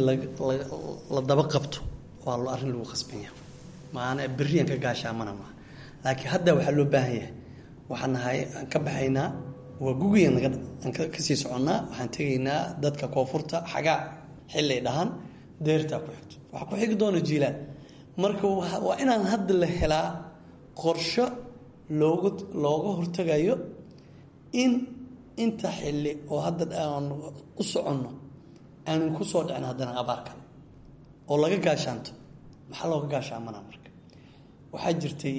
la daba qabto waa lo arrin lagu khasbanya maana beriyan ka gaashaamana maaha laakiin hadda waxaa loo baahan yahay waxaan nahay aan ka baxaynaa waa gugiyan aan kasii soconnaa waxaan tegaynaa dadka koonfurta xagaa xilay dhahaan deertaa ku xigto waxaa ku xigi doona jiilaan marka waa inaan hadda la helaa qorsho loogu looga hortagayo in inta xilli oo hadda aan u soconno aanan ku soo dhicin haddana abaar kale oo laga gaashaanto maxaa looga gaashaamana marka waxaa jirtay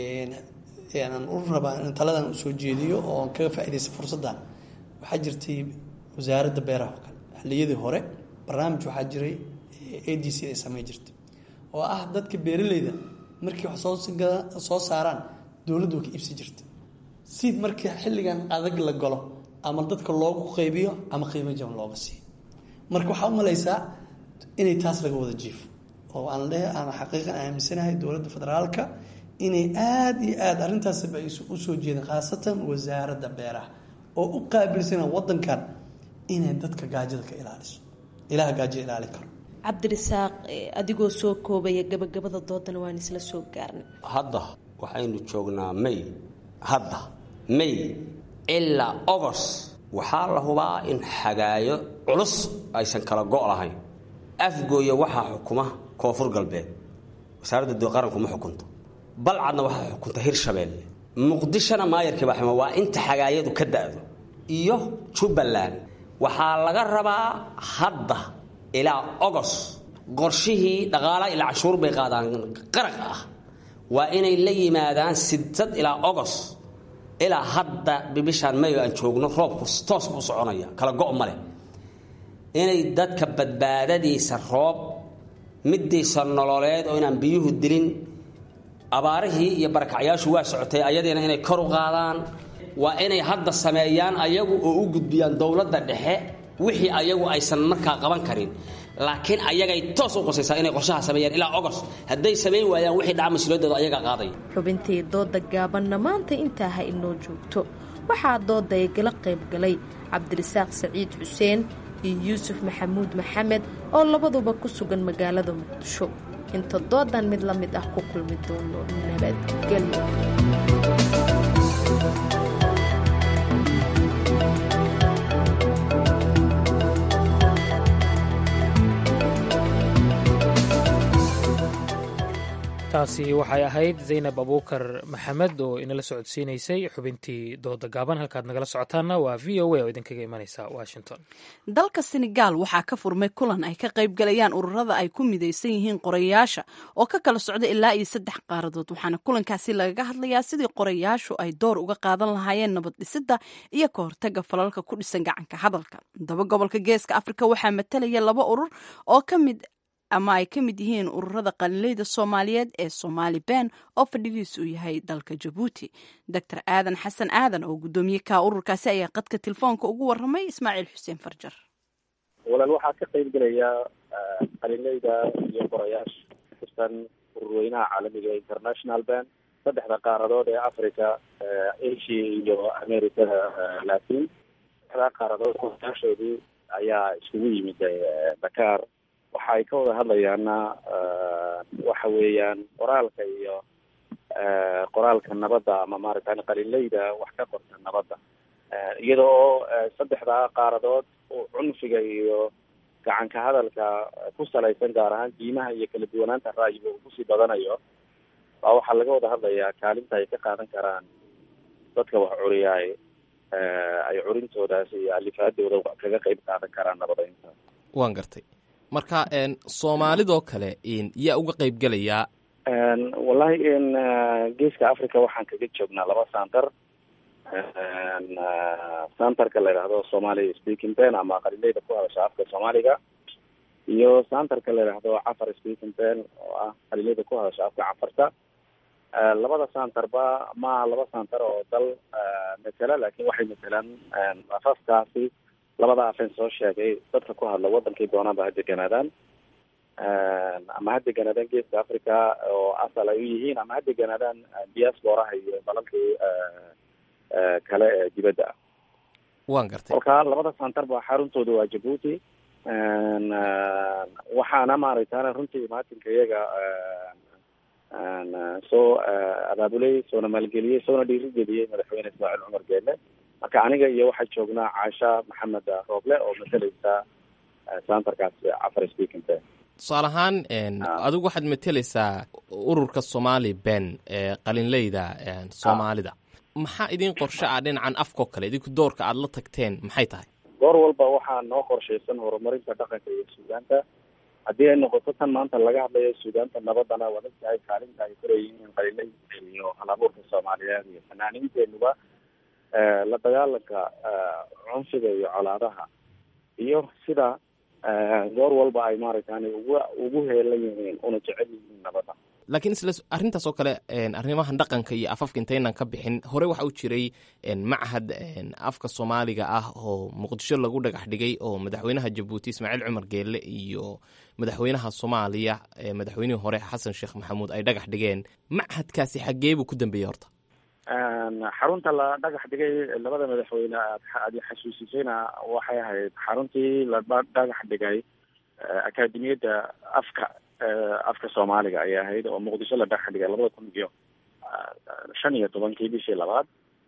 aan u rabaa in taladan usoo jeediyo oo aan kaga faaidaysta fursaddan waxaa jirtay wasaaradda beeraha oo kale xilliyadii hore barnaamij waxaa jiray a d c ay samey jirtay oo ah dadka beeraleyda markii wax soo soo saaraan dowladdu way ka iibsi jirtay si markii xilligan adag la galo ama dadka loogu qaybiyo ama qiimo jaban looga siiyo marka waxaa u malaysaa inay taas laga wada jiifo oo aan le aan xaqiiqan aaminsanahay dowladda federaalka inay aada iyo aada arrintaasba ay usoo jeedeen khaasatan wasaaradda beeraha oo u qaabilsana wadankan inay dadka gaajada ka ilaaliso ilaha gaajo ilaalin karo cabdirasaaq adigoo soo koobaya gabagabada doodana waan isla soo gaarnay hadda waxaynu joognaa may hadda may ilaa ogos waxaa la hubaa in xagaayo culus aysan kala go' lahayn afgooya waxaa xukuma koonfur galbeed wasaaradda doo qaranku ma xukunto balcadna waxaa xukunta hirshabeelle muqdishona maayarkii baa xuma waa inta xagaayadu ka da'do iyo jubbaland waxaa laga rabaa hadda ilaa ogos qorshihii dhaqaala ilaa cashuur bay qaadaan qaraq ah waa inay la yimaadaan sidsad ilaa ogos ilaa hadda bishaan mayo aan joogno roobku toos buu soconaya kala go' ma leh inay dadka badbaadadiisa roob midiisa nololeed oo inaan biyuhu dilin abaarihii iyo barakacyaashu waa socotay ayadiina inay kor u qaadaan waa inay hadda sameeyaan ayagu oo u gudbiyaan dowladda dhexe wixii ayagu aysan markaa qaban karin laakiin ayagay toos u qosaysaa inay qorshaha sameeyaan ilaa ogos hadday samayn waayaan wixii dhaca mas-uuliyadooda ayagaa qaadaya xubintii dooda gaabanna maanta intaa ha inoo joogto waxaa dooda igala qayb galay cabdirasaaq saciid xuseen iyo yuusuf maxamuud maxamed oo labaduba ku sugan magaalada muqdisho inta doodan mid la mid ah ku kulmi doono nabadgelyo taasi waxay ahayd zaynab abuukar maxamed oo inala socodsiinaysay xubintii dooda gaaban halkaad nagala socotaanna waa v o a oo idinkaga imanaysa washington dalka senegaal waxaa ka furmay kulan ay ka qayb galayaan ururada ay ku midaysan yihiin qorayaasha oo ka kala socda ilaa iyo saddex qaaradood waxaana kulankaasi lagaga hadlayaa sidii qorayaashu ay door uga qaadan lahaayeen nabad dhisidda iyo ka hortaga falalka ku dhisan gacanka hadalka daba gobolka geeska afrika waxaa matalaya laba urur oo ka mid ama ay ka mid yihiin ururada qalinleyda soomaaliyeed ee soomaali ben oo fadhigiisu uu yahay dalka jabuuti doctor aadan xasan aadan oo guddoomiye ka ururkaasi ayaa qadka telefoonka ugu waramay ismaaciil xuseen farjar walaal waxaa ka qayb gelaya qalinleyda iyo qorayaasha kutirsan ururweynaha caalamiga international ben saddexda qaaradood ee africa asia iyo america latin saddexdaa qaaradood qorayaashoodii ayaa iskugu yimid dakar waxa ay ka wada hadlayaana waxa weeyaan qoraalka iyo qoraalka nabadda ama maaragtay qalinleyda wax ka qorta nabadda iyada oo saddexdaa qaaradood cunfiga iyo gacanka hadalka ku salaysan gaar ahaan diimaha iyo kala duwanaanta ra'yiga uu kusii badanayo baa waxaa laga wada hadlayaa kaalinta ay ka qaadan karaan dadka wax curiyaay ay curintoodaas iyo alifaadooda kaga qayb qaadan karaan nabadeynta waan gartay marka soomaalidoo kale yaa uga qayb gelayaa wallahi geeska africa waxaan kaga joognaa laba santar santarka la yidhaahdo somalia speaking ben ama qalinleyda ku hadasha afka soomaaliga iyo santarka la yidhaahdo cafar speaking ben oo ah qalinleyda ku hadasha afka cafarta labada santarba maaha laba santar oo dal matela lakin waxay matelaan afafkaasi labada afen soo sheegay dadka ku hadla wadankay doonaanba ha deganaadaan ama ha deganaadaan geeska africa oo asal ay u yihiin ama ha deganaadaan diasporaha iyo dalalkii kale ee dibadda ah waan gartay kolka labada santar ba xaruntooda waa jabuuti waxaana maaragtana runtii imaatinka iyaga soo abaabulay soona maalgeliyey soona dhiirigeliyey madaxweyne ismaaciil cumar geele marka aniga iyo waxaa joognaa caasha maxamed rooble oo matalaysa santarkaas cafar speaking ben tusaale ahaan adigu waxaad mateleysaa ururka somali ben ee qalinleyda soomaalida maxaa idin qorshe ah dhinacan afkao kale idinku doorka aada la tagteen maxay tahay goor walba waxaa noo qorshaysan horumarinta dhaqanka iyo suugaanta haddii ay noqoto tan maanta laga hadlayo suugaanta nabadana waad ogtahay kaalinta ay kuleeyihiin qalinleyda iyo halabuurka soomaaliyeed iyo fanaaniinteenuba la dagaalanka cunfiga iyo colaadaha iyo sida goor walba ay maaragtani ugu ugu heelan yihiin una jecel yihiin nabadda laakiin isla arrintaas oo kale arrimahan dhaqanka iyo afafka intaynan ka bixin hore waxa u jiray machad afka soomaaliga ah oo muqdisho lagu dhagax dhigay oo madaxweynaha jabuuti ismaaciil cumar geelle iyo madaxweynaha soomaaliya madaxweynihii hore xasan sheekh maxamuud ay dhagax dhigeen machadkaasi xaggee buu ku dambeeyey horta xarunta la dhagax dhigay labada madaxweyne aad xasuusisayna waxay ahayd xaruntii la dhagax dhigay akademiyadda afka afka soomaaliga ayay ahayd oo muqdisho la dhagax dhigay labada kun iyo shan iyo tobankii bishii labaad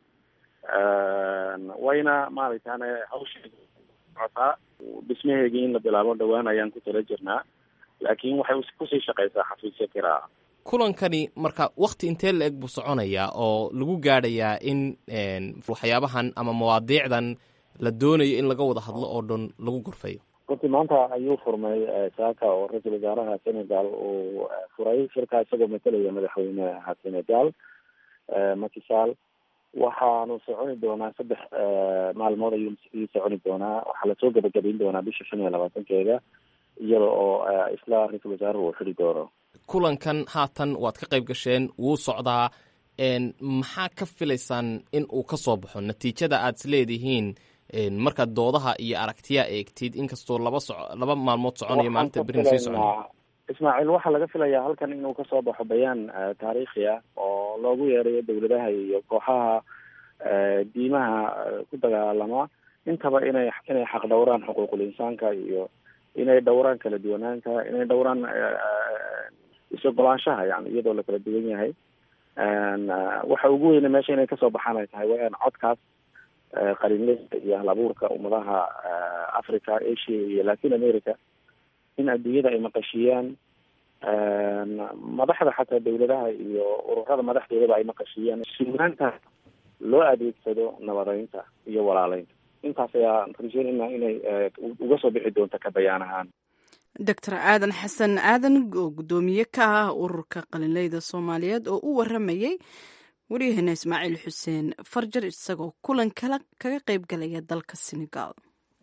wayna maaragtane hawsheeda socotaa dhismaheegii in la bilaabo dhawaan ayaan ku tala jirnaa laakiin waxay kusii shaqeysaa xafiisyo kiraa kulankani marka wakti intee la eg buu soconayaa oo lagu gaadhayaa in waxyaabahan ama mawaadiicdan la doonayo in laga wada hadlo oo dhan lagu gorfayo runtii maanta ayuu furmay saaka oo ra-iisul wasaaraha senegal uu furay shirkaa isagoo matalaya madaxweynaha senegal makisal waxaanu soconi doonaa saddex maalmood ayuu ii soconi doonaa waxaa lasoo gabagabayn doonaa bisha shan iyo labaatankeeda iyada oo isla ra-iisul wasaaruhu uu xidhi doono kulankan haatan waad ka qayb gasheen wuu socdaa maxaa ka filaysaan in uu ka soo baxo natiijada aad is leedihiin markaad doodaha iyo aragtiya eegtid inkastoo laba so laba maalmood soconayo maalinta berin sii socona ismaaciil waxaa laga filayaa halkan inuu kasoo baxo bayaan taariikhi ah oo loogu yeerayo dowladaha iyo kooxaha diimaha ku dagaalama intaba inay inay xaq dhowraan xuquuqul insaanka iyo inay dhowraan kala duwanaanta inay dhowraan is-ogolaanshaha yani iyadoo la kala duwan yahay waxa ugu weyne meesha inay kasoo baxaan ay tahay waa in codkaas qalinleyda iyo halabuurka ummadaha africa asia iyo latin america in adduunyada ay maqashiiyaan madaxda xataa dawladaha iyo ururada madaxdoodaba ay maqashiiyeen suugaanta loo adeegsado nabadeynta iyo walaaleynta intaas ayaa rajeynayna inay uga soo bixi doonto ka bayaan ahaan doctor aadan xasan aadan oo guddoomiye ka ah ururka qalinleyda soomaaliyeed oo u waramayey waryaheena ismaaciil xuseen farjar isagoo kulan kala kaga qayb galaya dalka senegal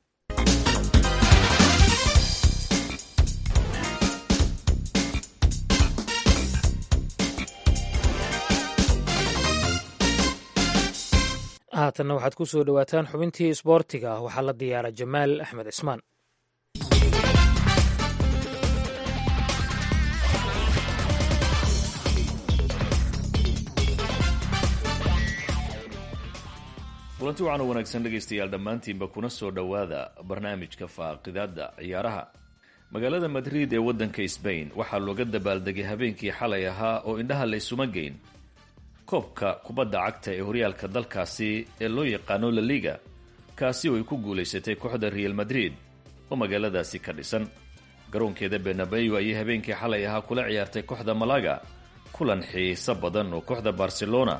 haatanna waxaad ku soo dhowaataan xubintii isboortiga waxaa la diyaara jamaal axmed cismaan kulanti waxaana wanaagsan dhegaystayaal dhammaantiinba kuna soo dhowaada barnaamijka faaqidaada ciyaaraha magaalada madrid ee waddanka sbain waxaa looga dabaaldegay habeenkii xalay ahaa oo indhaha la ysuma geyn koobka kubadda cagta ee horyaalka dalkaasi ee loo yaqaano la liga kaasi oo ay ku guulaysatay kooxda real madrid oo magaaladaasi ka dhisan garoonkeeda benabeyo ayay habeenkii xalay ahaa kula ciyaartay kooxda malaga kulan xiiso badan oo kooxda barcelona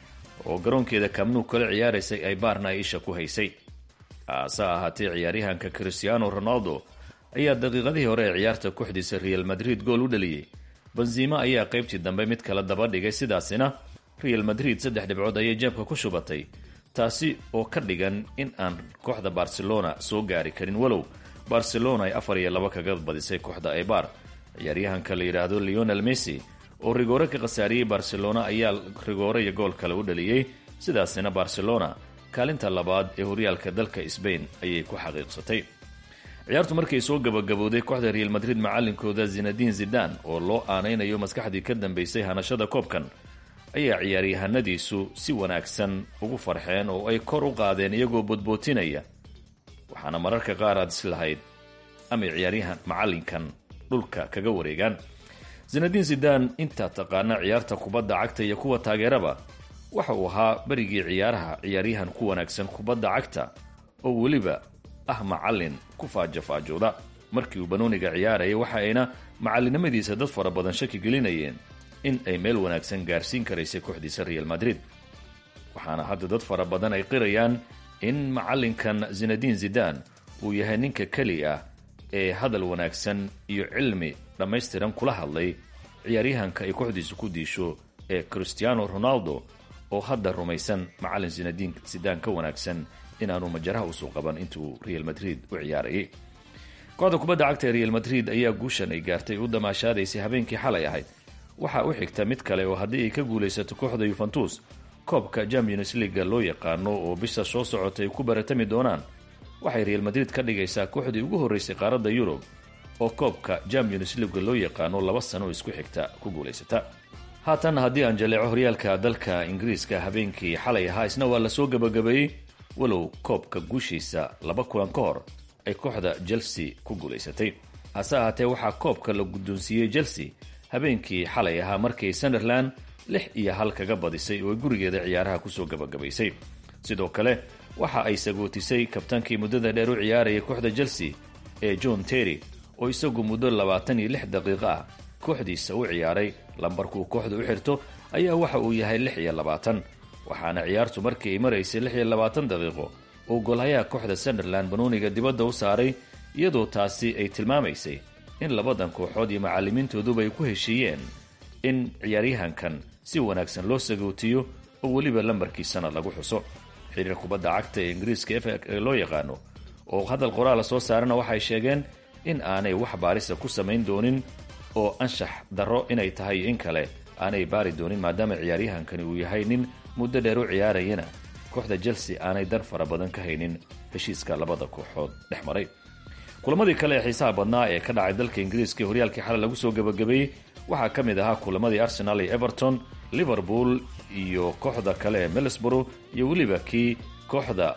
oo garoonkeeda kamnuu kala ciyaaraysay ay baarna isha ku haysay haase ahaatee ciyaaryahanka cristiano ronaldo ayaa daqiiqadihii hore ee ciyaarta kooxdiisa real madrid gool u dhaliyey benzima ayaa qaybtii dambe mid kala daba dhigay sidaasina real madrid saddex dhibcood ayay jeebka ku shubatay taasi oo ka dhigan in aan kooxda barcelona soo gaari karin walow barcelona ay afar iyo laba kaga badisay kooxda ebar ciyaaryahanka la yidhaahdo leonel messi oo rigoore ka khasaariyey barcelona ayaa rigoore iyo gool kale u dhaliyey sidaasina barcelona kaalinta labaad ee horyaalka dalka sbain ayay ku xaqiiqsatay ciyaartu markay soo gabagabowday kooxda real madrid macalinkooda zinadin zidan oo loo aanaynayo maskaxdii ka dambeysay hanashada koobkan ayaa ciyaaryahanadiisu si wanaagsan ugu farxeen oo ay kor u qaadeen iyagoo bodbootinaya waxaana mararka qaar aad islahayd amay ciyaaryahan macalinkan dhulka kaga wareegaan zinadin zidan intaa taqaana ciyaarta kubadda cagta iyo kuwa taageeraba waxa uu ahaa berigii ciyaaraha ciyaaryahan ku wanaagsan kubadda cagta oo weliba ah macalin ku faajofaajooda markii uu banooniga ciyaarayay waxa ayna macalinimadiisa dad fara badan shaki gelinayeen in ay meel wanaagsan gaarsiin karaysay kooxdiisa real madrid waxaana hadda dad fara badan ay qirayaan in macalinkan zinadin zidan uu yahay ninka keli ah ee hadal wanaagsan iyo cilmi dhammaystiran kula hadlay ciyaaryahanka ay kooxdiisu ku diisho ee cristiano ronaldo oo hadda rumaysan macalin zinadin zidan ka wanaagsan inaanu majaraha usoo qaban intuu real madrid u ciyaarayay kooxda kubadda cagta ee real madrid ayaa guushan ay gaartay u damaashaadaysay habeenkii xalay ahayd waxaa u xigta mid kale oo haddii ay ka guulaysato kooxda yuventus koobka champions leaga loo yaqaano oo bisha soo socota ay ku baratami doonaan waxay real madrid ka dhigaysaa kooxdii ugu horreysay qaaradda yurub oo koobka champions leaga loo yaqaano laba sano isku xigta ku guulaysata haatan haddii aan jaleeco horyaalka dalka ingiriiska habeenkii xalay ahaa isna waa lasoo gabagabeeyey walow koobka guushiisa laba kulan ka hor ay kooxda chelsea ku guulaysatay hase ahaatee waxaa koobka la guddoonsiiyey chelsea habeenkii xalay ahaa markay sunderland lix iyo hal kaga badisay oo ay gurigeeda ciyaaraha kusoo gabagabaysay sidoo kale waxa ay sagootisay kabtaankii muddada dheer u ciyaarayay kooxda chelsea ee john terry oo isagu muddo labaatan iyo lix daqiiqo ah kooxdiisa u ciyaaray lambarkuu kooxda u xirto ayaa waxa uu yahay lix iyo labaatan waxaana ciyaartu markii ay maraysay lix iyo labaatan daqiiqo uu golhayaha kooxda sunderland banooniga dibadda u saaray iyadoo taasi ay tilmaamaysay in labadan kooxood iyo macallimiintooduba ay ku heshiiyeen in ciyaaryahankan si wanaagsan loo sagootiyo oo weliba lambarkiisana lagu xuso xiriir kubadda cagta ee ingiriiska f ee loo yaqaano oo hadal qoraala soo saarana waxay sheegeen in aanay wax baarisa ku samayn doonin oo anshax darro inay tahay in kale aanay baari doonin maadaama ciyaaryahankani uu yahay nin muddo dheer u ciyaarayana kooxda chelsea aanay dan fara badan ka haynin heshiiska labada kooxood dhex maray kulamadii kale ee xiisaha badnaa ee ka dhacay dalka ingiriiska ee horyaalkii xalay lagu soo gabagabeeyey waxaa ka mid ahaa kulamadii arsenal iyo everton liverpool iyo kooxda kale ee middlesborough iyo weliba kii kooxda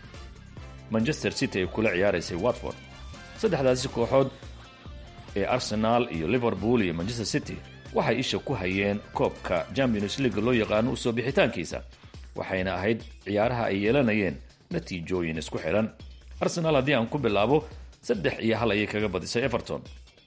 manchester city ay kula ciyaaraysay watford saddexdaasi kooxood ee arsenal iyo liverpool iyo manchester city waxay isha ku hayeen koobka champions league loo yaqaano usoo bixitaankiisa waxayna ahayd ciyaaraha ay yeelanayeen natiijooyin isku xidhan arsenal haddii aan ku bilaabo saddex iyo hal ayay kaga badisay everton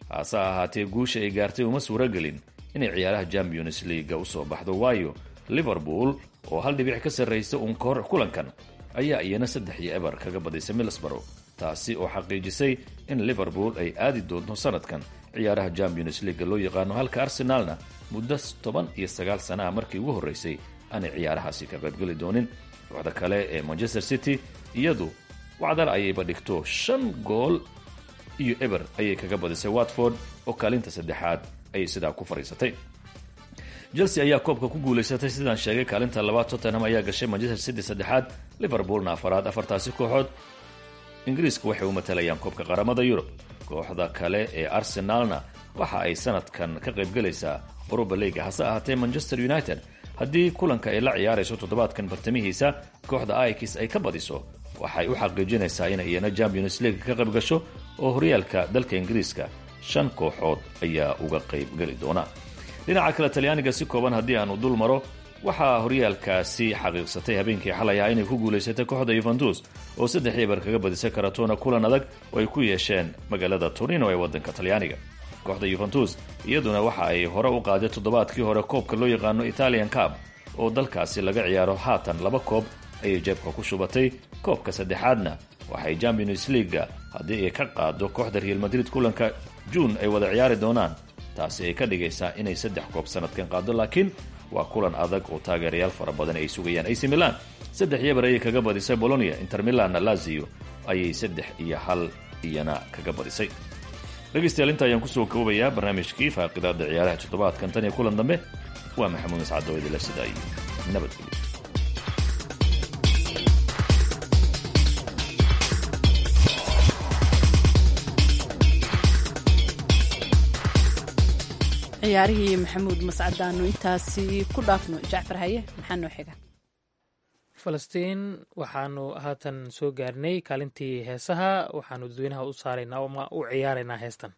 hase ahaatee guusha ay gaartay uma suuragelin inay ciyaaraha champions leaga usoo baxdo waayo liverpool oo hal dhibic ka sarraysa uun kahor kulankan ayaa iyana saddex iyo eber kaga badisay middlesbrough taasi oo xaqiijisay in liverpool ay aadi doonto sanadkan ciyaaraha champions leaga loo yaqaano halka arsenaalna muddo toban iyo sagaal sanaha markii ugu horreysay aanay ciyaarahaasi ka qaybgeli doonin kooxda kale ee manchester city iyadu wacdal ayayba dhigto shan gool iyo eber ayay kaga badisay watford oo kaalinta saddexaad ayay sidaa ku fadhiisatay chelsea ayaa koobka ku guulaysatay sidaan sheegay kaalinta labaad tottenham ayaa gashay manchester city saddexaad liverpoolna afaraad afartaasi kooxood ingiriiska waxay u matalayaan koobka qaramada yurub kooxda kale ee arsenaalna waxa ay sanadkan ka qaybgelaysaa uruba leaga hase ahaatee manchester united haddii kulanka ay la ciyaarayso toddobaadkan bartamihiisa kooxda aikis ay ka badiso waxay u xaqiijinaysaa inay iyana champions league ka qayb gasho oo horyaalka dalka ingiriiska shan kooxood ayaa uga qaybgeli doona dhinaca kale talyaaniga si kooban haddii aanu dul maro waxaa horyaalkaasi xaqiiqsatay habeenkii xalay ah inay ku guulaysatay kooxda yuventus oo saddex eber kaga badisay karatona kulan adag oo ay ku yeesheen magaalada torino ee waddanka talyaaniga kooxda yuventus iyaduna waxa ay hore u qaaday toddobaadkii hore koobka loo yaqaano italian cab oo dalkaasi laga ciyaaro haatan laba koob ayay jeebka ku shubatay koobka saddexaadna waxay champions leaga haddii ay ka qaado kooxda real madrid kulanka juun ay wada ciyaari doonaan taasi ay ka dhigaysaa inay saddex koob sanadkan qaado laakiin waa kulan adag oo taageerayaal fara badan ay sugayaan ac milan saddex yeber ayay kaga badisay bolonia inter milanna lazio ayay saddex iyo hal iyana kaga badisay dhegaystayaal inta ayaan kusoo koobayaa barnaamijkii faaqidaada ciyaaraha toddobaadkan tan iyo kulan dambe waa maxamuud iscadoo idinla sida iyo nabadgelyo ciyaarihii maxamuud mascadaanu intaasi ku dhaafno jacfar haye maxaa noo xiga falastiin waxaanu haatan soo gaarnay kaalintii heesaha waxaanu dadweynaha u saaraynaa ama u ciyaaraynaa heestan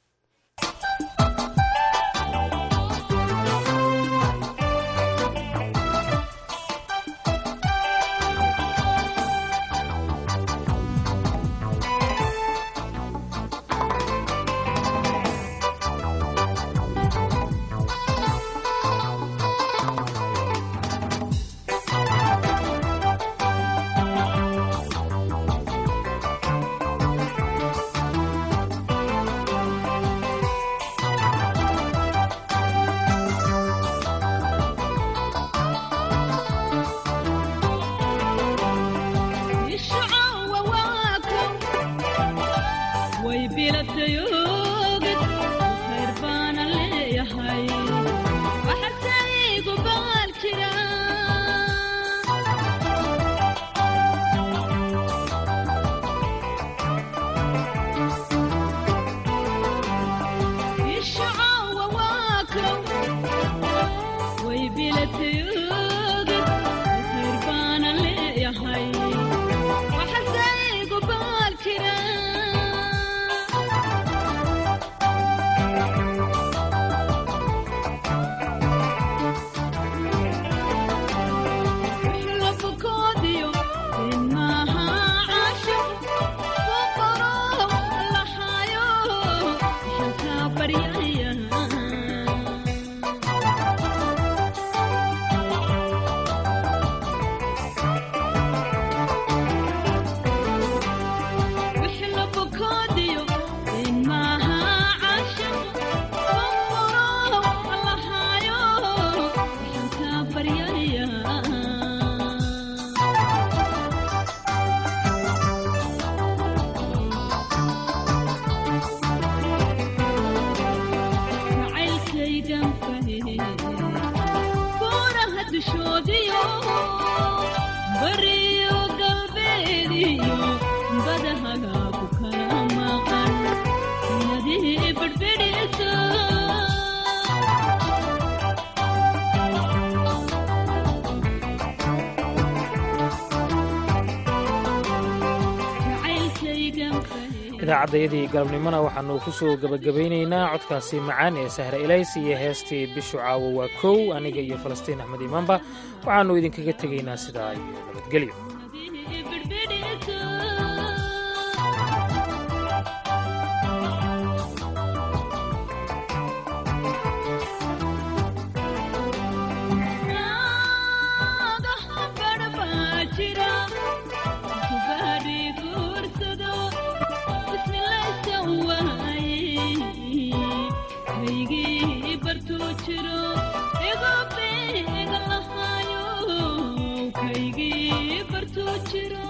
idaacadayadii galabnimona waxaanu ku soo gebagabaynaynaa codkaasi macaan ee sahre elays iyo heestii bishu caawo waa kow aniga iyo falastiin axmed imaanba waxaannu idinkaga tegaynaa sidaa iyo nabadgelyo jiro igu beega lahayo kaygii bartuu jiro